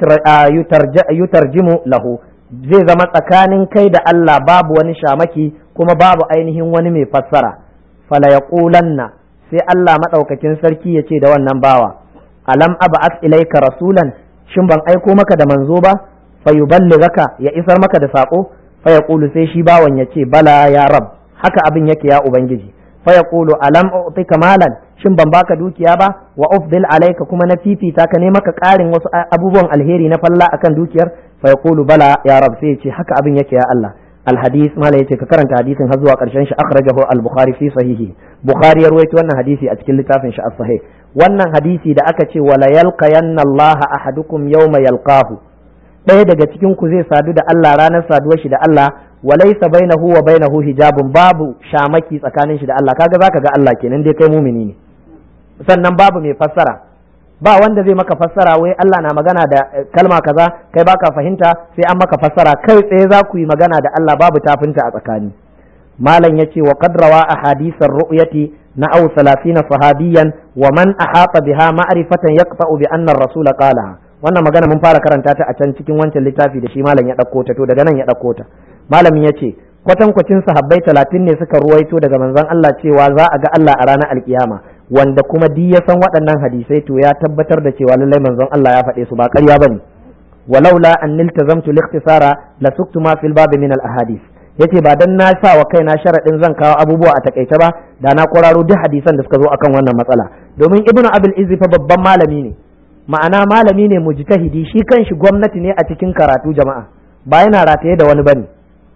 yutarjimu lahu zai zama tsakanin kai da Allah babu wani shamaki kuma babu ainihin wani mai fassara fala yaqulanna sai Allah madaukakin sarki ya ce da wannan bawa alam ab'ath ilayka rasulan shin ban aiko maka da manzo ba fa yuballighaka ya isar maka da sako fa yaqulu sai shi bawan ya ce bala ya rab haka abin yake ya ubangiji fa yaqulu alam u'tika malan shin ban baka dukiya ba wa ufdil alayka kuma na fifita ka ne maka karin wasu abubuwan alheri na falla akan dukiyar fa yaqulu bala ya rab sai ya ce haka abin yake ya Allah الحديث ما لا يتك كرنت حديث هزوا قرشان أخرجه البخاري في صحيحه بخاري يروي wannan hadisi a cikin littafin shi as-sahih wannan hadisi da aka ce wala yalqayanna Allah ahadukum yawma yalqahu ɗaya daga cikin ku zai sadu da Allah ranar saduwar shi da Allah walaysa bainahu wa bainahu hijabun babu shamaki tsakanin shi da Allah kaga zaka ga Allah kenan dai kai mumini ne sannan babu mai fassara ba wanda zai maka fassara wai Allah na magana da kalma kaza kai baka fahimta sai an maka fassara kai tsaye za ku yi magana da Allah babu tafinta a tsakani malam yace wa qad rawa ahadithar ru'yati na aw 30 sahabiyan wa man ahata biha ma'rifatan yaqta'u bi anna ar-rasul qala wannan magana mun fara karanta ta a can cikin wancan littafi da shi malam ya dauko ta to daga nan ya dauko ta malamin yace kwatankwacin sahabbai talatin ne suka ruwaito daga manzon Allah cewa za a ga Allah a ranar alkiyama wanda kuma di ya san waɗannan hadisai to ya tabbatar da cewa lallai manzon Allah ya faɗe su ba ƙarya bane walaula an niltazamtu likhtisara la suktu ma fil bab min al ahadith yace ba dan na sa wa kaina sharadin zan kawo abubuwa a takaice ba da na kwararo duk hadisan da suka zo akan wannan matsala domin ibnu abul izzi fa babban malami ne ma'ana malami ne mujtahidi shi kanshi gwamnati ne a cikin karatu jama'a ba yana rataye da wani bane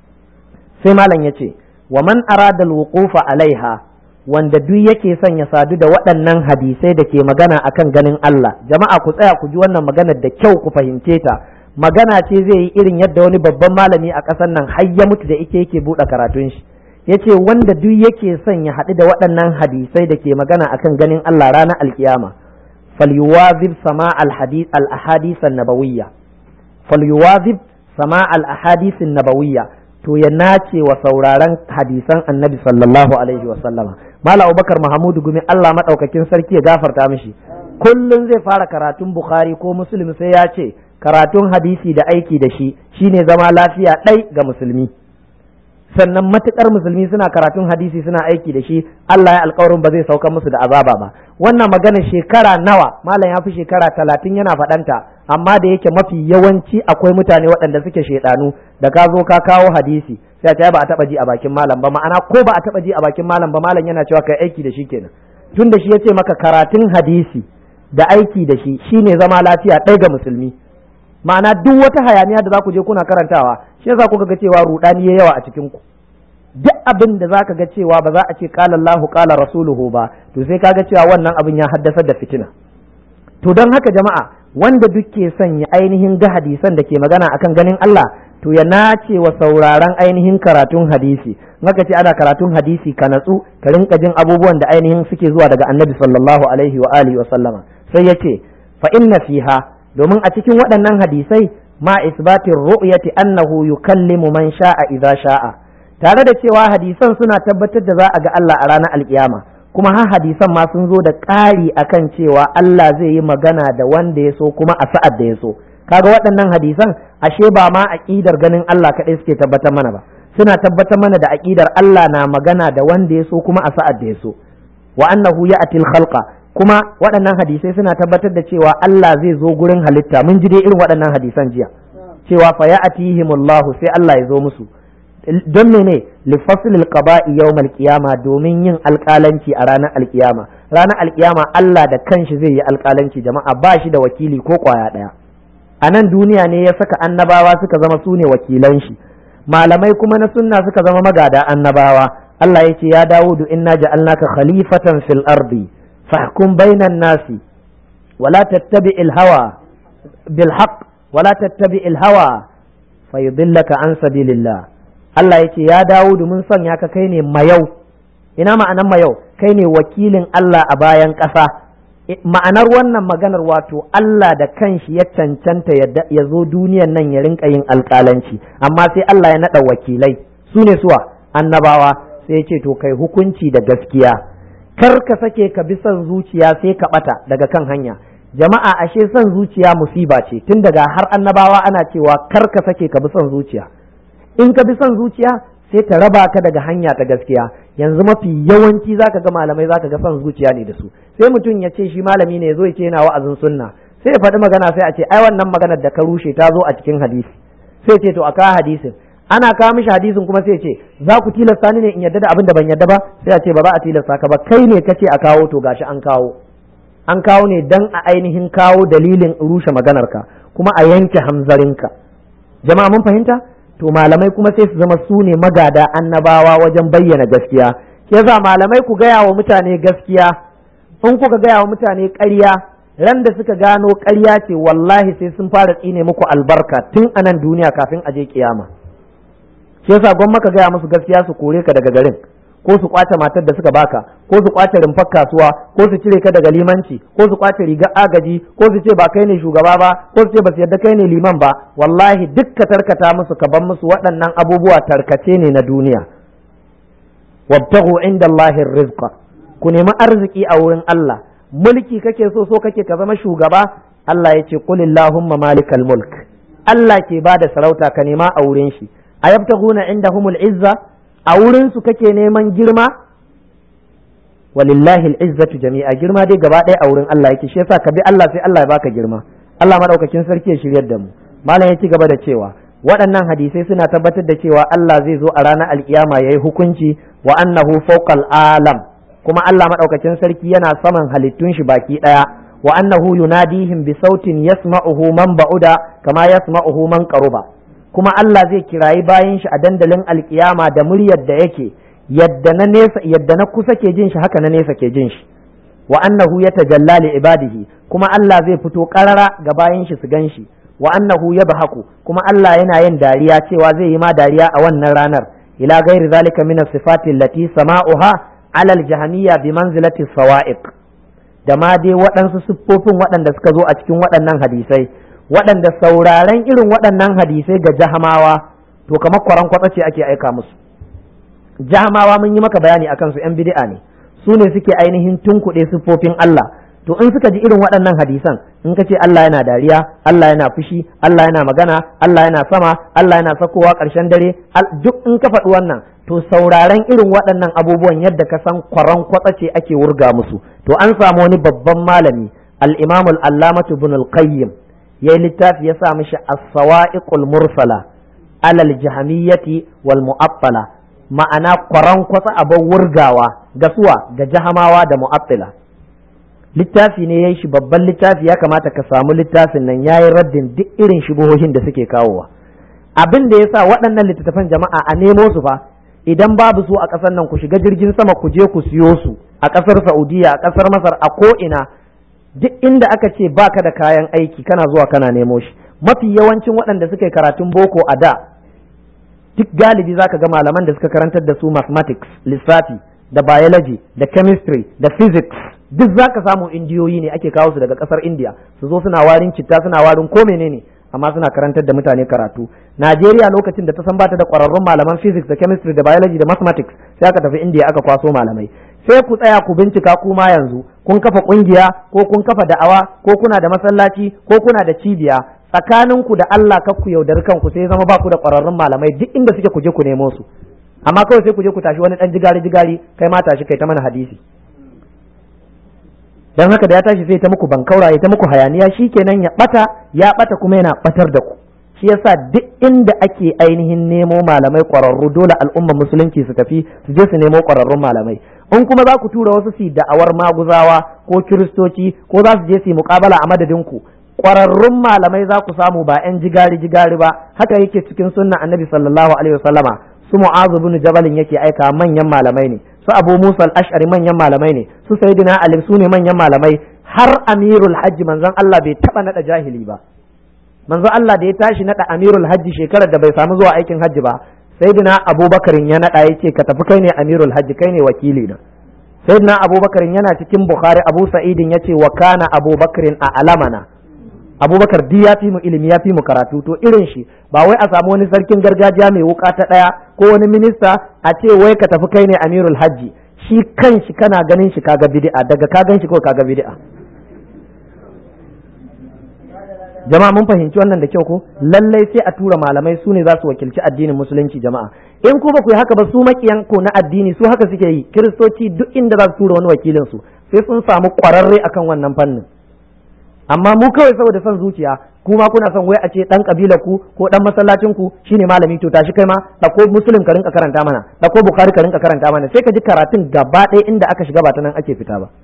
sai malam yace wa man arada al wuqufa alaiha wanda duk yake son ya sadu da waɗannan hadisai da ke magana akan ganin Allah jama'a ku tsaya ku ji wannan maganar da kyau ku fahimce ta magana ce zai yi irin yadda wani babban malami a ƙasar nan har ya mutu da ike yake buɗe karatun shi yace wanda duk yake son ya haɗu da waɗannan hadisai da ke magana akan ganin Allah ranar alkiyama falyuwazib sama al hadith al ahadith an nabawiyya falyuwazib sama al ahadith an nabawiyya to ya nace wa sauraron hadisan annabi sallallahu alaihi wa sallama mala abubakar mahamudu gumi allah maɗaukakin sarki ya gafarta mishi kullum zai fara karatun bukhari ko muslim sai ya ce karatun hadisi da aiki da shi shine zama lafiya ɗai ga musulmi sannan matukar musulmi suna karatun hadisi suna aiki da shi Allah ya alkawarin ba zai sauka musu da azaba ba wannan magana shekara nawa malam ya fi shekara talatin yana faɗanta amma da yake mafi yawanci akwai mutane waɗanda suke shaidanu da ka zo ka kawo hadisi sai ta ba a taɓa ji a bakin malam ba ma'ana ko ba a taɓa ji a bakin malam ba malam yana cewa kai aiki da shi kenan tun da shi ya ce maka karatun hadisi da aiki da shi shine zama lafiya ɗaya ga musulmi ma'ana duk wata hayaniya da za ku je kuna karantawa shi yasa kuka ga cewa rudani ya yawa a cikin ku duk abin da zaka ga cewa ba za a ce qala Allahu qala rasuluhu ba to sai kaga cewa wannan abin ya haddasa da fitina to don haka jama'a wanda duk ke son ya ainihin ga hadisan da ke magana akan ganin Allah to ya nace wa sauraron ainihin karatun hadisi maka ce ana karatun hadisi ka natsu ka rinka jin abubuwan da ainihin suke zuwa daga annabi sallallahu alaihi wa alihi wa sallama sai ya ce fa inna fiha domin a cikin waɗannan hadisai ma isbatin ru'yati annahu yukallimu man sha'a idza sha'a tare da cewa hadisan suna tabbatar da za a ga Allah a ranar alkiyama kuma har hadisan ma sun zo da ƙari akan cewa Allah zai yi magana da wanda ya so kuma a sa'ad da ya so kaga waɗannan hadisan ashe ba ma aƙidar ganin Allah kaɗai suke tabbatar mana ba suna tabbatar mana da aƙidar Allah na magana da wanda ya so kuma a sa'ad da ya so wa annahu ya'til khalqa kuma waɗannan hadisai suna tabbatar da cewa Allah zai zo gurin halitta mun ji dai irin waɗannan hadisan jiya cewa fa ya'tihimullahu sai Allah ya zo musu don mene li faslil qada'i yawmal qiyama domin yin alƙalanci a ranar alƙiyama ranar alƙiyama Allah da kanshi zai yi alƙalanci jama'a ba shi da wakili ko ƙwaya ɗaya a nan duniya ne ya saka annabawa suka zama su ne wakilan shi malamai kuma na sunna suka zama magada annabawa Allah ya ce ya Dawudu inna ja'alnaka khalifatan fil ardi fahkum bainan nasi wala tattabi'il hawa bil haqq wala tattabi'il hawa fayudillaka an sabilillah Allah ya ce ya Dawudu mun sanya ka kai ne mayau ina ma'anan mayau kai ne wakilin Allah a bayan ƙasa ma'anar wannan maganar wato Allah da kanshi ya cancanta ya zo duniyan nan ya rinka yin alƙalanci amma sai Allah ya naɗa wakilai su ne suwa annabawa sai ce to kai hukunci da gaskiya kar ka sake ka bi son zuciya sai ka ɓata daga kan hanya jama'a ashe son zuciya musiba ce tun daga har annabawa ana cewa kar ka sake ka bi son zuciya in ka bi son zuciya sai ta raba ka daga hanya ta gaskiya yanzu mafi yawanci zaka ga malamai zaka ga son zuciya ne da su sai mutum ya ce shi malami ne ya zo ya ce yana wa'azin sunna sai ya faɗi magana sai a ce ai wannan maganar da ka rushe ta zo a cikin hadisi sai ce to a kawo hadisin ana kawo mishi hadisin kuma sai ce za ku tilasta ni ne in yadda da abin da ban yadda ba sai a ce ba za a tilasta ka ba kai ne kace a kawo to gashi an kawo an kawo ne dan a ainihin kawo dalilin rushe maganarka kuma a yanke hamzarinka jama'a mun fahimta to malamai kuma sai su zama su ne magada annabawa wajen bayyana gaskiya ke za malamai ku gaya wa mutane gaskiya in kuka gaya wa mutane ƙarya ran da suka gano ƙarya ce wallahi sai sun fara tsine muku albarka tun a nan duniya kafin a je kiyama shi yasa gwamma ka gaya musu gaskiya su kore ka daga garin ko su kwace matar da suka baka ko su kwace rumfar kasuwa ko su cire ka daga limanci ko su kwace rigar agaji ko su ce ba kai ne shugaba ba ko su ce ba su yadda kai ne liman ba wallahi duk ka tarkata musu ka ban musu waɗannan abubuwa tarkace ne na duniya wabtaghu inda Allahi rizqa ku nemi arziki a wurin Allah mulki kake so so kake ka zama shugaba Allah ya ce qul illahumma malikal mulk Allah ke bada sarauta ka nema a wurin shi ayabtaghuna indahumul izza a wurinsu kake neman girma walillahi al'izzatu jami'a girma dai gaba ɗaya a wurin Allah yake shi yasa ka bi Allah sai Allah ya baka girma Allah madaukakin sarki ya shiryar da mu malam ya ci gaba da cewa waɗannan hadisai suna tabbatar da cewa Allah zai zo a ranar alkiyama yayi hukunci wa annahu fawqal alam kuma Allah madaukakin sarki yana saman halittun shi baki ɗaya wa annahu yunadihim bi sautin yasma'uhu man ba'uda kama yasma'uhu man qaruba kuma Allah zai kirayi bayan shi a dandalin alkiyama da muryar da yake yadda na nesa yadda na kusa ke jin shi haka na nesa ke jin shi wa annahu yatajalla li ibadihi kuma Allah zai fito karara ga bayan shi su gan shi wa annahu yabhaku kuma Allah yana yin dariya cewa zai yi ma dariya a wannan ranar ila ghairi zalika min as-sifati allati sama'uha ala al-jahmiyya bi manzilati sawa'iq da ma dai waɗansu siffofin waɗanda suka zo a cikin waɗannan hadisai waɗanda sauraren irin waɗannan hadisai ga jahamawa to kamar kwaran kwatsa ce ake aika musu jahamawa mun yi maka bayani akan su yan bid'a ne su ne suke ainihin tunkuɗe siffofin Allah to in suka ji irin waɗannan hadisan in ka ce Allah yana dariya Allah yana fushi Allah yana magana Allah yana sama Allah yana sakowa ƙarshen dare duk in ka faɗi wannan to sauraren irin waɗannan abubuwan yadda ka san kwaran kwatsa ce ake wurga musu to an samu wani babban malami al-imam al-allamatu ibn al-qayyim ya yi littafi ya sa mishi as-sawa'iqul mursala alal jahamiyyati wal mu'attala ma'ana kwaran kwasa abin wurgawa ga suwa ga jahamawa da mu'attila littafi ne ya yi shi babban littafi ya kamata ka samu littafin nan ya yi raddin duk irin shubuhohin da suke kawowa abin da ya sa waɗannan littattafan jama'a a nemo su fa idan babu su a ƙasar nan ku shiga jirgin sama ku je ku siyo su a ƙasar saudiya a ƙasar masar a ko'ina duk inda aka ce baka da kayan aiki kana zuwa kana nemo shi mafi yawancin waɗanda suka yi karatun boko a da duk galibi zaka ga malaman da suka karantar da su mathematics lissafi da biology da chemistry da physics duk zaka samu indiyoyi ne ake kawo su daga kasar india su zo suna warin citta suna warin ko menene amma suna karantar da mutane karatu Najeriya lokacin da ta san bata da ƙwararrun malaman physics da chemistry da biology da mathematics sai aka tafi India aka kwaso malamai sai ku tsaya ku bincika kuma yanzu kun kafa kungiya ko kun kafa da'awa ko kuna da masallaci ko kuna da cibiya tsakaninku da Allah kar ku yaudari kanku sai zama ba ku da ƙwararrun malamai duk inda suke ku je ku nemo su amma kawai sai ku je ku tashi wani dan jigari jigari kai ma tashi kai ta mana hadisi dan haka da ya tashi sai ta muku bankaura ya ta muku hayaniya shikenan ya bata ya bata kuma yana batar da ku shi yasa duk inda ake ainihin nemo malamai ƙwararru dole al'ummar musulunci su tafi su je su nemo ƙwararrun malamai in kuma za ku tura wasu su da'awar maguzawa ko kiristoci ko za su je su yi muƙabala a madadin ku ƙwararrun malamai za ku samu ba 'yan jigari jigari ba haka yake cikin sunnan annabi sallallahu alaihi wasallama su mu'azu bin jabalin yake aika manyan malamai ne su abu musa al-ash'ari manyan malamai ne su sayyidina ali su ne manyan malamai har amirul hajji manzon Allah bai taba nada jahili ba manzon Allah da ya tashi nada amirul hajji shekarar da bai samu zuwa aikin hajji ba sayyidina abubakarin ya nada yace ka tafi kai ne amirul hajji kai ne wakili na sayyidina abubakarin yana cikin bukhari abu sa'idin yace wa kana abubakarin a alamana abubakar di ya fi mu ilimi ya fi mu karatu to irin shi ba wai a samu wani sarkin gargajiya mai wuka ta ɗaya ko wani minista a ce wai ka tafi kai ne amirul hajji shi kan shi kana ganin shi kaga bid'a daga ka gan shi ko kaga bid'a jama'a mun fahimci wannan da kyau ko lallai sai a tura malamai su ne za su wakilci addinin musulunci jama'a in ku ba ku yi haka ba su makiyan ko na addini su haka suke yi kiristoci duk inda za su tura wani wakilin su sai sun samu kwararre akan wannan fannin amma mu kawai saboda son zuciya kuma kuna son wai a ce dan kabilar ku ko dan masallacin ku shine malami to tashi kai ma dako muslim ka rinka karanta mana dako bukhari ka rinka karanta mana sai ka ji karatun gaba ɗaya inda aka shiga ba ta nan ake fita ba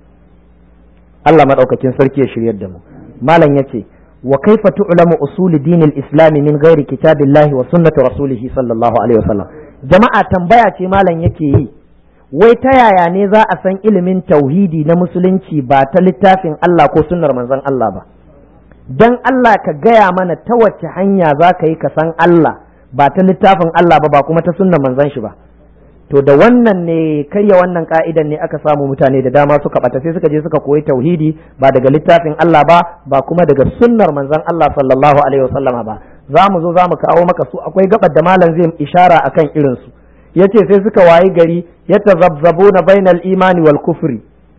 Allah madaukakin sarki ya shiryar da mu malam yace wa kaifa tu'lamu usul din al-islam min ghairi kitabillahi wa sunnati rasulih sallallahu alaihi wasallam jama'a tambaya ce malam yake yi wai ta yaya ne za a san ilimin tauhidi na musulunci ba ta littafin Allah ko sunnar manzon Allah ba dan Allah ka gaya mana ta wace hanya za ka yi ka san Allah ba ta littafin Allah ba ba kuma ta sunnar manzon shi ba to da wannan ne karya wannan ka'idan ne aka samu mutane da dama suka bata sai suka je suka koyi tauhidi ba daga littafin Allah ba ba kuma daga sunnar manzon Allah sallallahu alaihi wasallama ba za mu zo za mu kawo maka su akwai gabar da malam zai ishara akan irin su yace sai suka wayi gari yatazabzabuna bainal imani wal kufri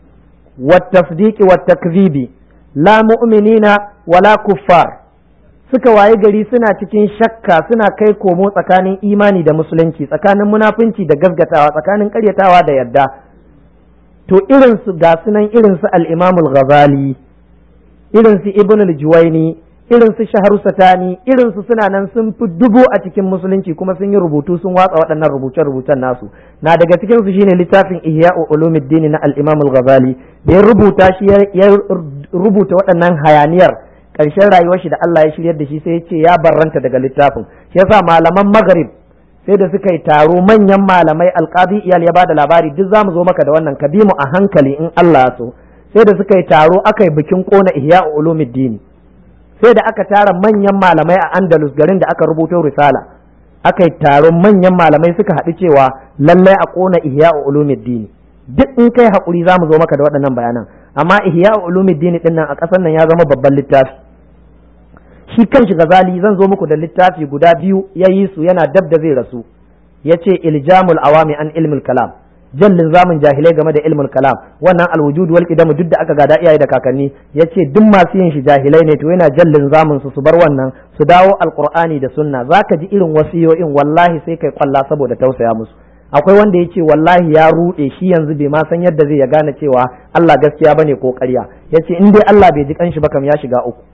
wat tasdiqi wat takzibi la mu'minina wala kuffar suka wayi gari suna cikin shakka suna kai komo tsakanin imani da musulunci tsakanin munafunci da gaskatawa tsakanin karyatawa da yadda to irin su ga sunan irin su al-Imam al-Ghazali irin su Ibn al-Juwayni irin su Shahru Satani irin su suna nan sun fi dubu a cikin musulunci kuma sun yi rubutu sun watsa waɗannan rubuce-rubucen nasu na daga cikin su shine littafin Ihya'u Ulumuddin na al-Imam al-Ghazali da ya rubuta shi ya rubuta waɗannan hayaniyar ƙarshen rayuwar shi da Allah ya shiryar da shi sai ya ce ya barranta daga littafin shi yasa malaman Maghrib sai da suka yi taro manyan malamai alqadi iyal ya bada labari duk zamu zo maka da wannan ka bi mu a hankali in Allah ya so sai da suka yi taro aka yi bikin kona ihya ulumuddin sai da aka tara manyan malamai a Andalus garin da aka rubuto risala aka yi taron manyan malamai suka haɗu cewa lallai a kona ihya ulumuddin duk in kai hakuri zamu zo maka da waɗannan bayanan amma ihya ulumuddin din nan a ƙasar nan ya zama babban littafi shi kanshi gazali zan zo muku da littafi guda biyu ya yi su yana dab da zai rasu ya ce iljamul awami an ilmul kalam jallin zamun jahilai game da ilmul kalam wannan alwujud wal qidam duk da aka gada iyaye da kakanni ya ce duk masu yin shi jahilai ne to yana jallin zamun su su bar wannan su dawo alqur'ani da sunna zaka ji irin wasiyoyin wallahi sai kai kwalla saboda tausaya musu akwai wanda ya ce wallahi ya ruɗe shi yanzu bai ma san yadda zai ya gane cewa Allah gaskiya bane ko ƙarya ya ce in dai Allah bai ji kanshi ba kam ya shiga uku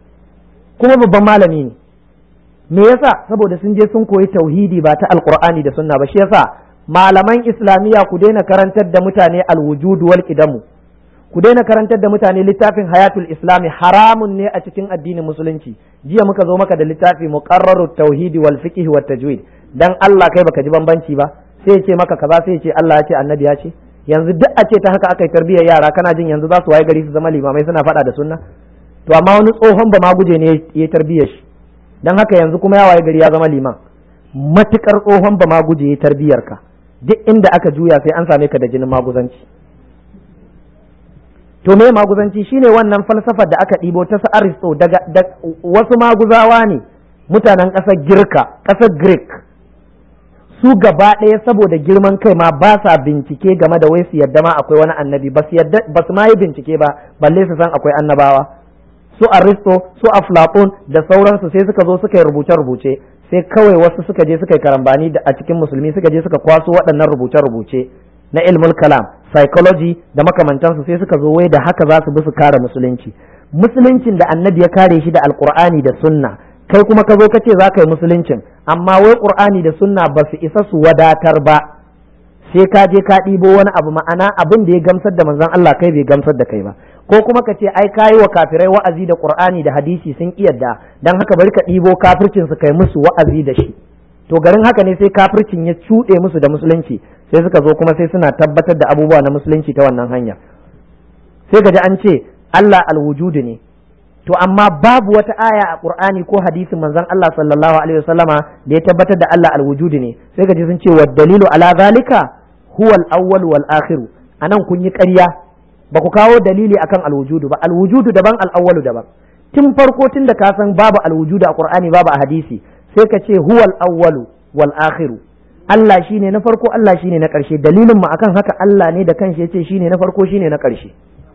kuma babban malami ne me yasa saboda sun je sun koyi tauhidi ba ta alqur'ani da sunna ba shi yasa malaman islamiyya ku daina karantar da mutane alwujudu wal qidamu ku daina karantar da mutane littafin hayatul islami haramun ne a cikin addinin musulunci jiya muka zo maka da littafi muqarrarut tauhidi wal fiqh wat tajwid dan Allah kai baka ji bambanci ba sai ya ce maka kaza sai ya ce Allah ya ce annabi ya ce yanzu duk a ce ta haka aka yi tarbiyyar yara kana jin yanzu za su waye gari su zama limamai suna faɗa da sunna to amma wani tsohon ba ma guje ne ya tarbiyyar shi dan haka yanzu kuma ya waye gari ya zama liman matukar tsohon ba ma guje ya tarbiyyar ka duk inda aka juya sai an same ka da jinin maguzanci to me maguzanci shine wannan falsafar da aka ɗibo ta su aristo daga wasu maguzawa ne mutanen ƙasar girka ƙasar greek su gaba ɗaya saboda girman kai ma ba sa bincike game da wai su yadda ma akwai wani annabi ba su yadda ba su ma yi bincike ba balle su san akwai annabawa su aristo su aflatun da sauransu sai suka zo suka yi rubuce rubuce sai kawai wasu suka je suka yi karambani a cikin musulmi suka je suka kwaso waɗannan rubuce rubuce na ilmul kalam psychology da makamantansu sai suka zo wai da haka za su bi su kare musulunci musuluncin da annabi ya kare shi da alkur'ani da sunna kai kuma ka zo ka ce za ka yi musuluncin amma wai qur'ani da sunna ba su isa su wadatar ba sai ka je ka ɗibo wani abu ma'ana abin da ya gamsar da manzon Allah kai bai gamsar da kai ba ko kuma ka ce ai kayi wa kafirai wa'azi da qur'ani da hadisi sun kiyarda dan haka bari ka ɗibo kafircin su kai musu wa'azi da shi to garin haka ne sai kafircin ya cuɗe musu da musulunci sai suka zo kuma sai suna tabbatar da abubuwa na musulunci ta wannan hanya sai ka ji an ce Allah alwujudu ne to amma babu wata aya a Qur'ani ko hadisin manzon Allah sallallahu alaihi wasallama da ya tabbatar da Allah alwujudu ne sai ka ji sun ce wa dalilu ala zalika huwa al-awwal wal akhiru anan kun yi ƙarya ba ku kawo dalili akan alwujudu ba alwujudu daban al-awwalu daban tun farko tun da ka san babu alwujudu a Qur'ani babu a hadisi sai ka ce huwa al-awwalu wal akhiru Allah shine na farko Allah shine na ƙarshe dalilin mu akan haka Allah ne da kanshi yace shine na farko shine na ƙarshe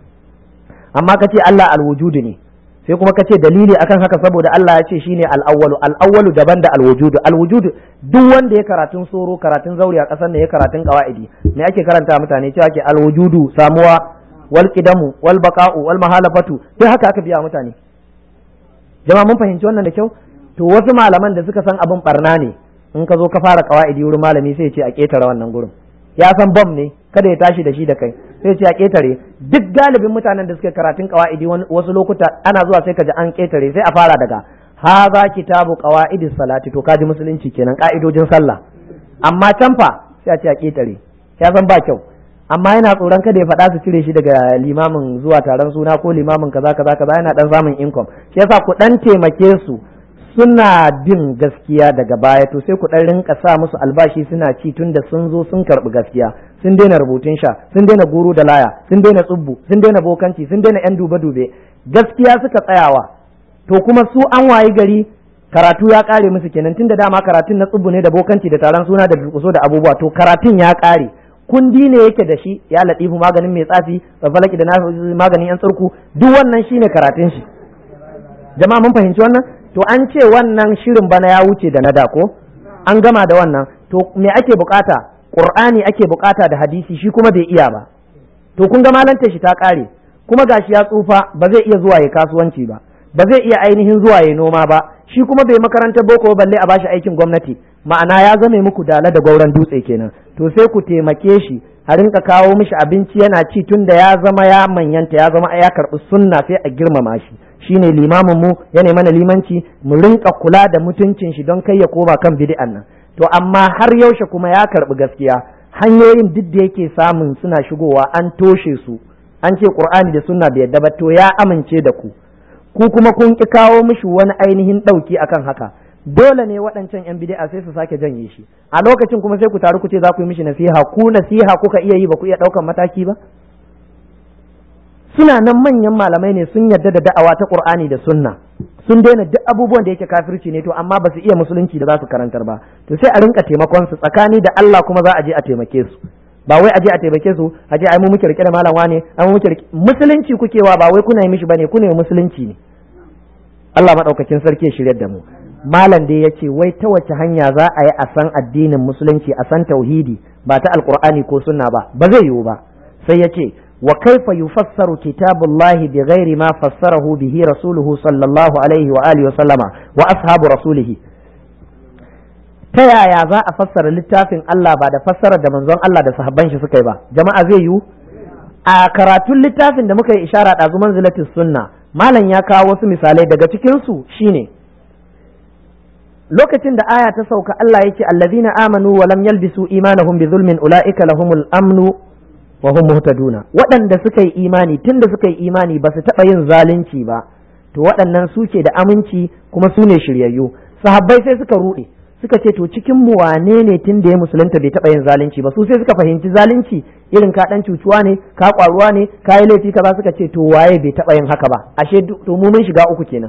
amma ka ce Allah alwujudu ne sai kuma ka ce dalili akan haka saboda Allah ya ce shine al-awwalu al-awwalu daban da al-wujudu al-wujudu duk wanda ya karatun soro karatun zauri a kasar ne ya karatun qawaidi me ake karanta mutane cewa ke al-wujudu samuwa wal qidamu wal baqa'u wal mahalafatu duk haka aka biya mutane jama'a mun fahimci wannan da kyau to wasu malaman da suka san abin barna ne in ka zo ka fara qawaidi wurin malami sai ya ce a ketare wannan gurin ya san bom ne kada ya tashi da shi da kai sai ce a ketare duk galibin mutanen da suke karatun qawaidi wasu lokuta ana zuwa sai ka ji an ketare sai a fara daga haza kitabu qawaidis salati to kaji musulunci kenan ka'idojin sallah amma can fa sai a ce a ketare ya san ba kyau amma yana tsoron kada ya faɗa su cire shi daga limamin zuwa taron suna ko limamin kaza kaza kaza yana dan samun income shi yasa ku dan taimake su suna bin gaskiya daga baya to sai ku dan rinka sa musu albashi suna ci tunda sun zo sun karbi gaskiya sun daina rubutun sha sun daina guru da laya sun daina tsubbu sun daina bokanci sun daina yan dube dube gaskiya suka tsayawa to kuma su an wayi gari karatu ya kare musu kenan tunda dama karatun na tsubbu ne da bokanci da taron suna da durkuso da abubuwa to karatun ya kare kundi ne yake da shi ya latifu maganin mai tsafi falaki da maganin yan tsarku duk wannan shine karatun shi jama'a mun fahimci wannan to an ce wannan shirin bana ya wuce da na da ko an gama da wannan to me ake bukata qur'ani ake bukata da hadisi shi kuma bai iya ba to kun ga malanta shi ta kare kuma gashi ya tsufa ba zai iya zuwa ya kasuwanci ba ba zai iya ainihin zuwa ya noma ba shi kuma bai makarantar boko balle a bashi aikin gwamnati ma'ana ya zame muku dala da gauran dutse kenan to sai ku taimake shi a rinka kawo mishi abinci yana ci tun da ya zama ya manyanta ya zama ya karɓi sunna sai a girmama shi shine limamin mu ya mana limanci mu rinka kula da mutuncin shi don kai ya koma kan bid'an nan to amma har yaushe kuma ya karɓi gaskiya hanyoyin duk da yake samun suna shigowa an toshe su an ce qur'ani da sunna bai yadda ba to ya amince da ku ku kuma kun ki kawo mishi wani ainihin ɗauki akan haka dole ne waɗancan yan bid'a sai su sake janye shi a lokacin kuma sai ku taru ku ce za ku yi mishi nasiha ku nasiha kuka iya yi ba ku iya ɗaukan mataki ba suna nan manyan malamai ne sun yarda da da'awa ta Qur'ani da Sunna sun daina duk abubuwan da yake kafirci ne to amma ba su iya musulunci da za su karantar ba to sai a rinka taimakon su tsakani da Allah kuma za a je a taimake su ba wai a je a taimake su a je ai mu muke rike da malam wane ai mu muke rike musulunci kuke wa ba wai kuna yi mishi bane kuna yi musulunci ne Allah madaukakin sarki ya shiryar da mu malam dai ya ce wai ta wace hanya za a yi a san addinin musulunci a san tauhidi ba ta alqur'ani ko sunna ba ba zai yiwu ba sai ya ce وكيف يفسر كتاب الله بغير ما فسره به رسوله صلى الله عليه وآله وسلم وأصحاب رسوله ta yaya za a fassara littafin Allah ba da fassarar da manzon Allah da sahabban shi suka yi ba jama'a zai yiwu a karatun littafin da muka yi ishara ɗazu manzilatis sunna malam ya kawo wasu misalai daga cikin su shine lokacin da aya ta sauka Allah yake allazina amanu wa lam yalbisu imanahum bi zulmin ulaika lahumul amnu wa hum muhtaduna waɗanda suka yi imani tunda suka yi imani ba su taɓa yin zalunci ba to waɗannan suke da aminci kuma su ne shiryayyu sahabbai sai suka ruɗe suka ce to cikin mu wane ne tun da ya musulunta bai taɓa yin zalunci ba su sai suka fahimci zalunci irin ka dan cucuwa ne ka kwaruwa ne ka yi laifi kaza suka ce to waye bai taba yin haka ba ashe to mu mun shiga uku kenan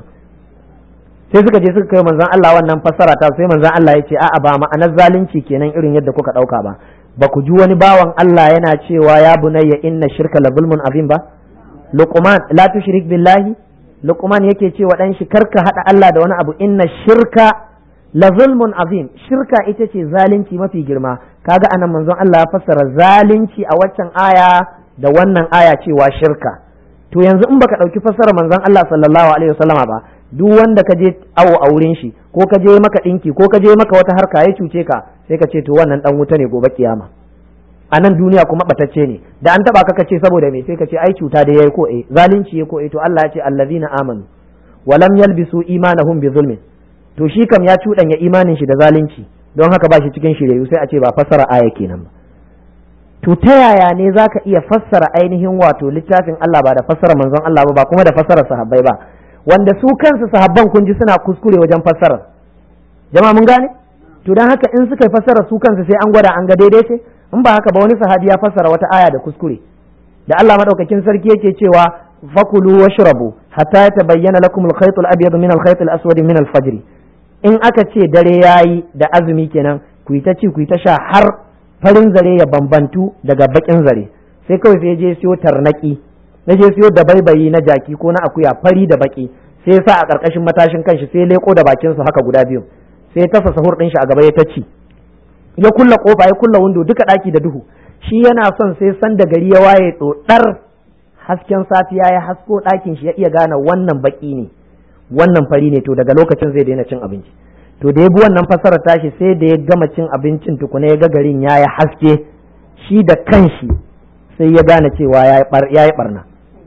sai suka je suka kai manzon Allah wannan fassara ta sai manzon Allah ya ce a'a ba ma'anar zalunci kenan irin yadda kuka dauka ba ba ku ji wani bawan Allah yana cewa ya bunayya inna shirka la zulmun azim ba luqman la tushrik billahi luqman yake cewa dan shi karka hada Allah da wani abu inna shirka la zulmun azim shirka ita ce zalunci mafi girma kaga anan manzon Allah ya fassara zalunci a waccan aya da wannan aya cewa shirka to yanzu in baka dauki fassara manzon Allah sallallahu alaihi wasallama ba duk wanda ka je awo a wurin shi ko ka je maka dinki ko ka je maka wata harka ya cuce ka sai ka ce to wannan dan wuta ne gobe kiyama a nan duniya kuma batacce ne da an taba ka ka ce saboda me sai ka ce ai cuta da yayi ko eh zalunci yayi ko eh to Allah ya ce allazina amanu wa lam yalbisu imanahum bi zulmin to shi kam ya cuɗanya imanin shi da zalunci don haka ba shi cikin shirye sai a ce ba fassara aya kenan ba to ta yaya ne zaka iya fassara ainihin wato littafin Allah ba da fassara manzon Allah ba ba kuma da fassara sahabbai ba wanda su kansu sahabban kun ji suna kuskure wajen fassarar jama'a mun gane to dan haka in suka fassara su kansu sai an gwada an ga daidai ce in ba haka ba wani sahabi ya fassara wata aya da kuskure da Allah madaukakin sarki yake cewa fakulu washrabu hatta yatabayyana lakum al-khayt al-abyad min al-khayt al-aswad min al-fajr in aka ce dare yayi da azumi kenan ku yi ta ci ku yi ta sha har farin zare ya bambantu daga bakin zare sai kawai sai je siyo tarnaki na je siyo da baibayi na jaki ko na akuya fari da baki sai sa a karkashin matashin kanshi sai leko da bakin su haka guda biyu sai tasa sahur din shi a gaba ya ta ci ya kulla kofa ya kulla windo duka daki da duhu shi yana son sai san da gari ya waye dodar hasken safiya ya hasko ɗakin shi ya iya gane wannan baki ne wannan fari ne to daga lokacin zai daina cin abinci to da ya bi wannan fasarar tashi sai da ya gama cin abincin tukuna ya ga garin ya yi haske shi da kanshi sai ya gane cewa ya yi barna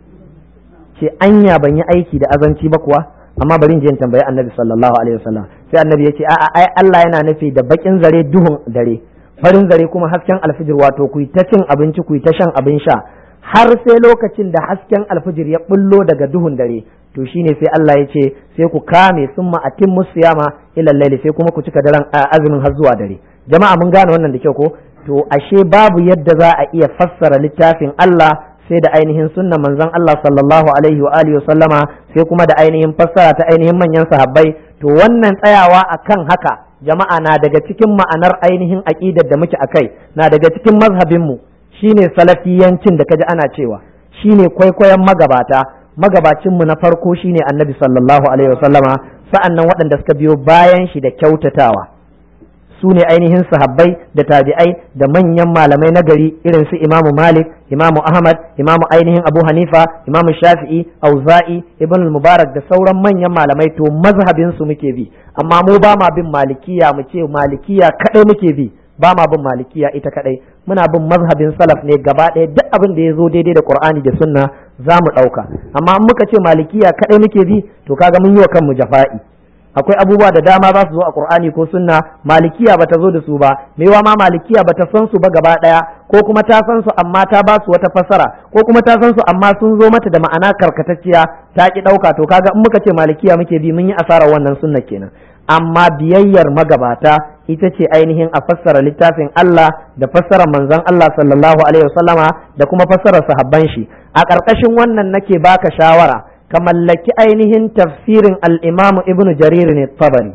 ce anya ban yi aiki da azanci ba kuwa amma bari in je in tambayi annabi sallallahu alaihi wasallam sai annabi ya ce a'a ai Allah yana nufi da bakin zare duhun dare farin zare kuma hasken alfijir wato ku ta cin abinci ku ta shan abin sha har sai lokacin da hasken alfijir ya bullo daga duhun dare to shine sai Allah ya ce sai ku kame summa atimmu siyama ila laili sai kuma ku cika daren azumin har zuwa dare jama'a mun gane wannan da kyau ko to ashe babu yadda za a iya fassara littafin Allah sai da ainihin sunnan manzon Allah sallallahu alaihi wa alihi sallama sai kuma da ainihin fassara ta ainihin manyan sahabbai to wannan tsayawa akan haka jama'a na daga cikin ma'anar ainihin aqidar da muke akai na daga cikin mazhabin mu shine salafiyancin da kaji ana cewa shine kwaikwayon magabata magabacin mu na farko shine annabi sallallahu alaihi wasallama sa'annan waɗanda suka biyo bayan shi da kyautatawa su ne ainihin sahabbai da tabi'ai da manyan malamai na gari irin su imamu malik imamu ahmad imamu ainihin abu hanifa imamu shafi'i auza'i ibn mubarak da sauran manyan malamai to mazhabin su muke bi amma mu ba ma bin malikiya mu ce malikiya kadai muke bi ba ma bin malikiya ita kadai muna bin mazhabin salaf ne gaba ɗaya duk abin da ya zo daidai da qur'ani da sunna za mu ɗauka amma in muka ce malikiya kadai muke bi to kaga mun yi wa kanmu jafa'i akwai abubuwa da dama za su zo a Qur'ani ko sunna malikiya bata zo da su ba maiwa ma malikiya bata san su ba gaba daya ko kuma ta san su amma ta ba su wata fasara ko kuma ta san su amma sun zo mata da ma'ana karkatacciya ta ki dauka to kaga in muka ce malikiya muke bi mun yi asarar wannan sunna kenan amma biyayyar magabata ita ce ainihin a fassara littafin Allah da fassara manzon Allah sallallahu alaihi wasallama da kuma fassara sahabban shi a ƙarƙashin wannan nake baka shawara ka mallaki ainihin tafsirin al'imamu ibnu jarir ne tabari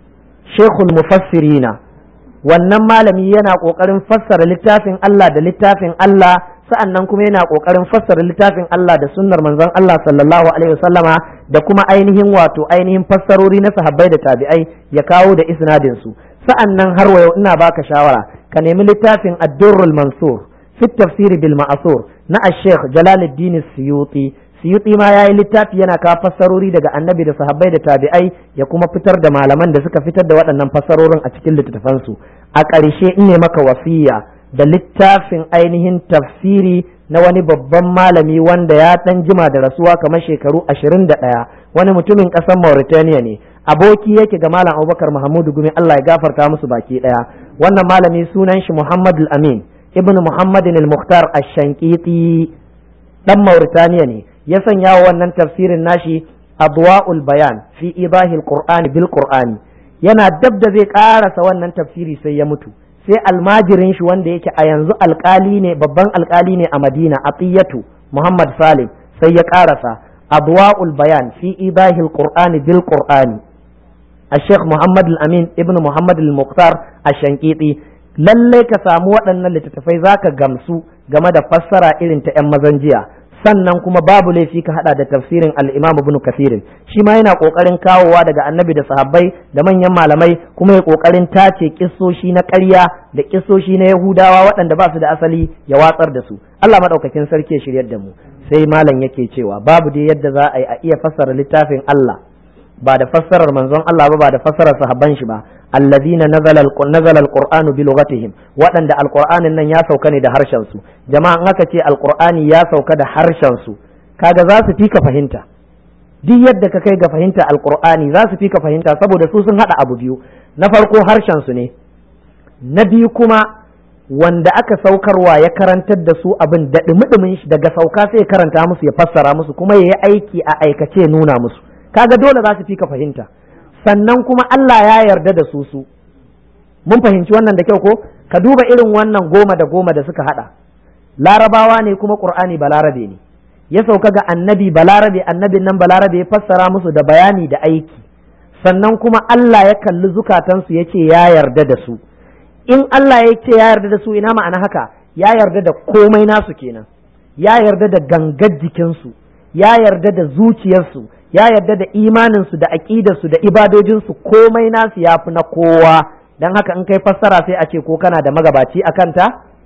shekul mufassirina wannan malami yana ƙoƙarin fassara littafin Allah da littafin Allah sa'annan kuma yana ƙoƙarin fassara littafin Allah da sunnar manzon Allah sallallahu alaihi wasallama da kuma ainihin wato ainihin fassarori na sahabbai da tabi'ai ya kawo da isnadin su sa'annan har wa yau ina baka shawara ka nemi littafin ad-durrul mansur fi tafsir bil ma'sur na ash-sheikh jalaluddin suyuti suyuti ma ya yi littafi yana kawo fassarori daga annabi da sahabbai da tabi'ai ya kuma fitar da malaman da suka fitar da waɗannan fassarorin a cikin littattafansu a ƙarshe in ne maka wasiya da littafin ainihin tafsiri na wani babban malami wanda ya ɗan jima da rasuwa kamar shekaru ashirin da ɗaya wani mutumin ƙasar Mauritania ne aboki yake ga malam Abubakar Muhammadu Gumi Allah ya gafarta musu baki ɗaya wannan malami sunan shi Muhammad amin ibn Muhammadin al-Mukhtar ash-Shankiti dan Mauritania ne ya sanya wa wannan tafsirin nashi adwa'ul bayan fi idahil qur'ani bil qur'ani yana dab da zai karasa wannan tafsiri sai ya mutu sai almajirin shi wanda yake a yanzu alkali ne babban alkali ne a madina atiyatu muhammad salim sai ya karasa adwa'ul bayan fi ibahil qur'ani bil qur'ani الشيخ محمد الأمين ابن محمد المختار الشنقيطي lallai ka samu waɗannan littattafai za ka gamsu game da fassara irin ta 'yan mazan jiya sannan kuma babu laifi ka hada da tafsirin al-imam ibn kathirin shi ma yana kokarin kawowa daga annabi da sahabbai da manyan malamai kuma ya kokarin tace kissoshi na ƙarya da kissoshi na yahudawa waɗanda ba su da asali ya watsar da su Allah madaukakin sarki ya shiryar da mu sai malam yake cewa babu dai yadda za a yi a iya fassara littafin Allah ba da fassarar manzon Allah ba ba da fassarar sahabban shi ba allazina nazala nazala alqur'anu bi lughatihim waɗanda alqur'anin nan ya sauka ne da harshen su jama'a in aka ce alqur'ani ya sauka da harshen su kaga za su fi ka fahimta duk yadda ka kai ga fahimta alqur'ani za su fi ka fahimta saboda su sun hada abu biyu na farko harshen su ne na biyu kuma wanda aka saukarwa ya karantar da su abin da dumi shi daga sauka sai ya karanta musu ya fassara musu kuma ya yi aiki a aikace nuna musu kaga dole za su fi ka fahimta sannan kuma Allah ya yarda da su su mun fahimci wannan da kyau ko ka duba irin wannan goma da goma da suka hada larabawa ne kuma qur'ani balarabe ne ya sauka ga annabi balarabe annabin nan balarabe ya fassara musu da bayani da aiki sannan kuma Allah ya kalli zukatansu ya ce ya yarda da su in Allah ya ce ya yarda da su ina ma'ana haka ya yarda da komai nasu kenan ya yarda da gangar jikinsu ya yarda da zuciyarsu ya yarda da imaninsu da aƙidarsu da ibadojinsu komai nasu ya fi na kowa don haka in kai fassara sai a ce ko kana da magabaci a kanta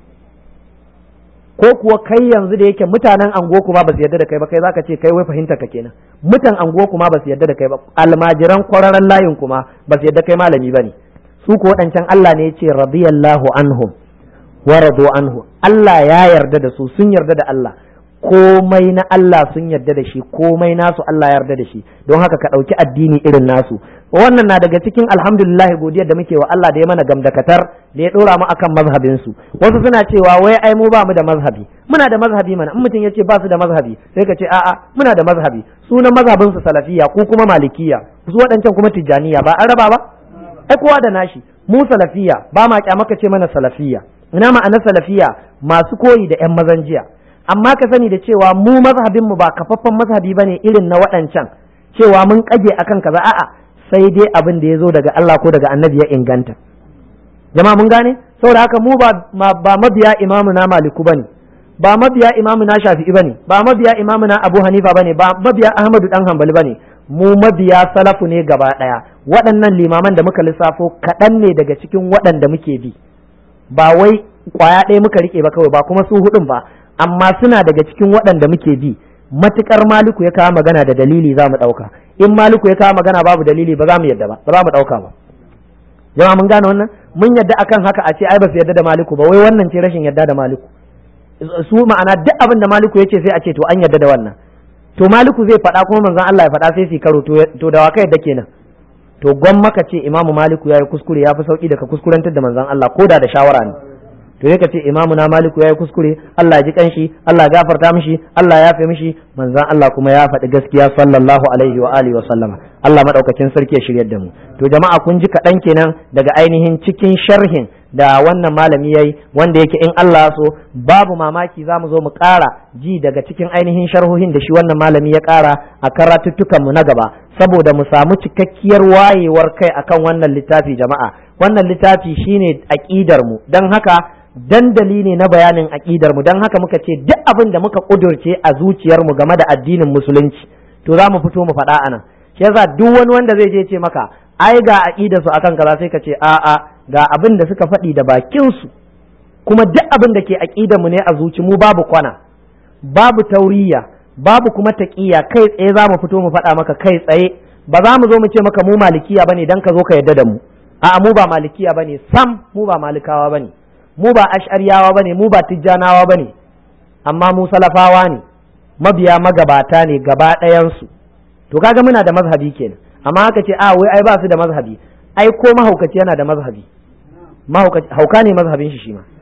ko kuwa kai yanzu da yake mutanen ango kuma ba su yarda da kai ba kai zaka ce kai wai fahimta ka kenan mutan ango kuma ba su yarda da kai ba almajiran kwararren layin kuma ba su yarda kai malami ba ne su ko waɗancan Allah ne ya ce radiyallahu anhum wa radu anhu Allah ya yarda da su sun yarda da Allah komai na Allah sun yarda da shi komai nasu Allah ya yarda da shi don haka ka ɗauki addini irin nasu wannan na daga cikin alhamdulillah godiyar da muke wa Allah da ya mana gamdakatar da ya ɗora mu akan mazhabin su wasu suna cewa wai ai mu ba mu da mazhabi muna da mazhabi mana in mutum ya ce ba su da mazhabi sai ka ce a'a muna da mazhabi sunan mazhabin su salafiya ko kuma malikiya su waɗancan kuma tijjaniya ba an raba ba ai kowa da nashi mu salafiya ba ma kyamaka ce mana salafiya ina ma'anar salafiya masu koyi da yan mazan jiya amma ka sani da cewa mu mazhabin mu ba kafaffen mazhabi bane irin na waɗancan cewa mun kage akan kaza a'a sai dai abin da ya zo daga Allah ko daga annabi ya inganta jama'a mun gane saboda haka mu ba ba mabiya imamu na maliku bane ba mabiya imamu na shafi'i bane ba mabiya imamu na abu hanifa bane ba mabiya ahmadu dan hanbali bane mu mabiya salafu ne gaba daya waɗannan limaman da muka lissafo kaɗan ne daga cikin waɗanda muke bi ba wai kwaya ɗaya muka rike ba kawai ba kuma su hudun ba amma suna daga cikin waɗanda muke bi matukar maliku ya kawo magana da dalili za mu ɗauka in maliku ya kawo magana babu dalili ba za mu yadda ba ba za mu ɗauka ba jama'a mun gane wannan mun yadda akan haka a ce ai ba su yadda da maliku ba wai wannan ce rashin yadda da maliku su ma'ana duk abin da maliku ya ce sai a ce to an yadda da wannan to maliku zai faɗa kuma manzon Allah ya faɗa sai su karo to da waka yadda kenan to gwamma ka ce imamu maliku ya yi kuskure ya fi sauki da ka kuskurantar da manzon Allah ko da da shawara ne to ya ce imamu na maliku ya yi kuskure Allah ya ji kanshi Allah ya gafarta mishi Allah ya yafe mishi manzon Allah kuma ya faɗi gaskiya sallallahu alaihi wa alihi wa sallama Allah madaukakin sarki ya shiryar da mu to jama'a kun ji kaɗan kenan daga ainihin cikin sharhin da wannan malami yayi wanda yake in Allah so babu mamaki za mu zo mu ƙara ji daga cikin ainihin sharhohin da shi wannan malami ya ƙara a karatuttukan mu na gaba saboda mu samu cikakkiyar wayewar kai akan wannan littafi jama'a wannan littafi shine aqidar mu dan haka dandali ne na bayanin aƙidar mu don haka muka ce duk abin da muka ƙudurce a zuciyar mu game da addinin musulunci to za mu fito mu faɗa anan shi yasa duk wani wanda zai je ce maka ai ga aƙidar su akan kaza sai ka ce a'a ga abin da suka faɗi da bakin su kuma duk abin da ke aƙidar mu ne a zuci mu babu kwana babu tauriya babu kuma taƙiya kai tsaye za mu fito mu faɗa maka kai tsaye ba za mu zo mu ce maka mu malikiya bane dan ka zo ka yadda da mu a'a mu ba malikiya bane sam mu ba malikawa bane mu ba ash'ariyawa bane mu ba tijjanawa bane amma mu salafawa ne mabiya magabata ne gaba ɗayansu to kaga muna da mazhabi kenan amma haka ce a wai ai ba su da mazhabi ai ko mahaukaci yana da mazhabi hauka ne mazhabin shi shi ma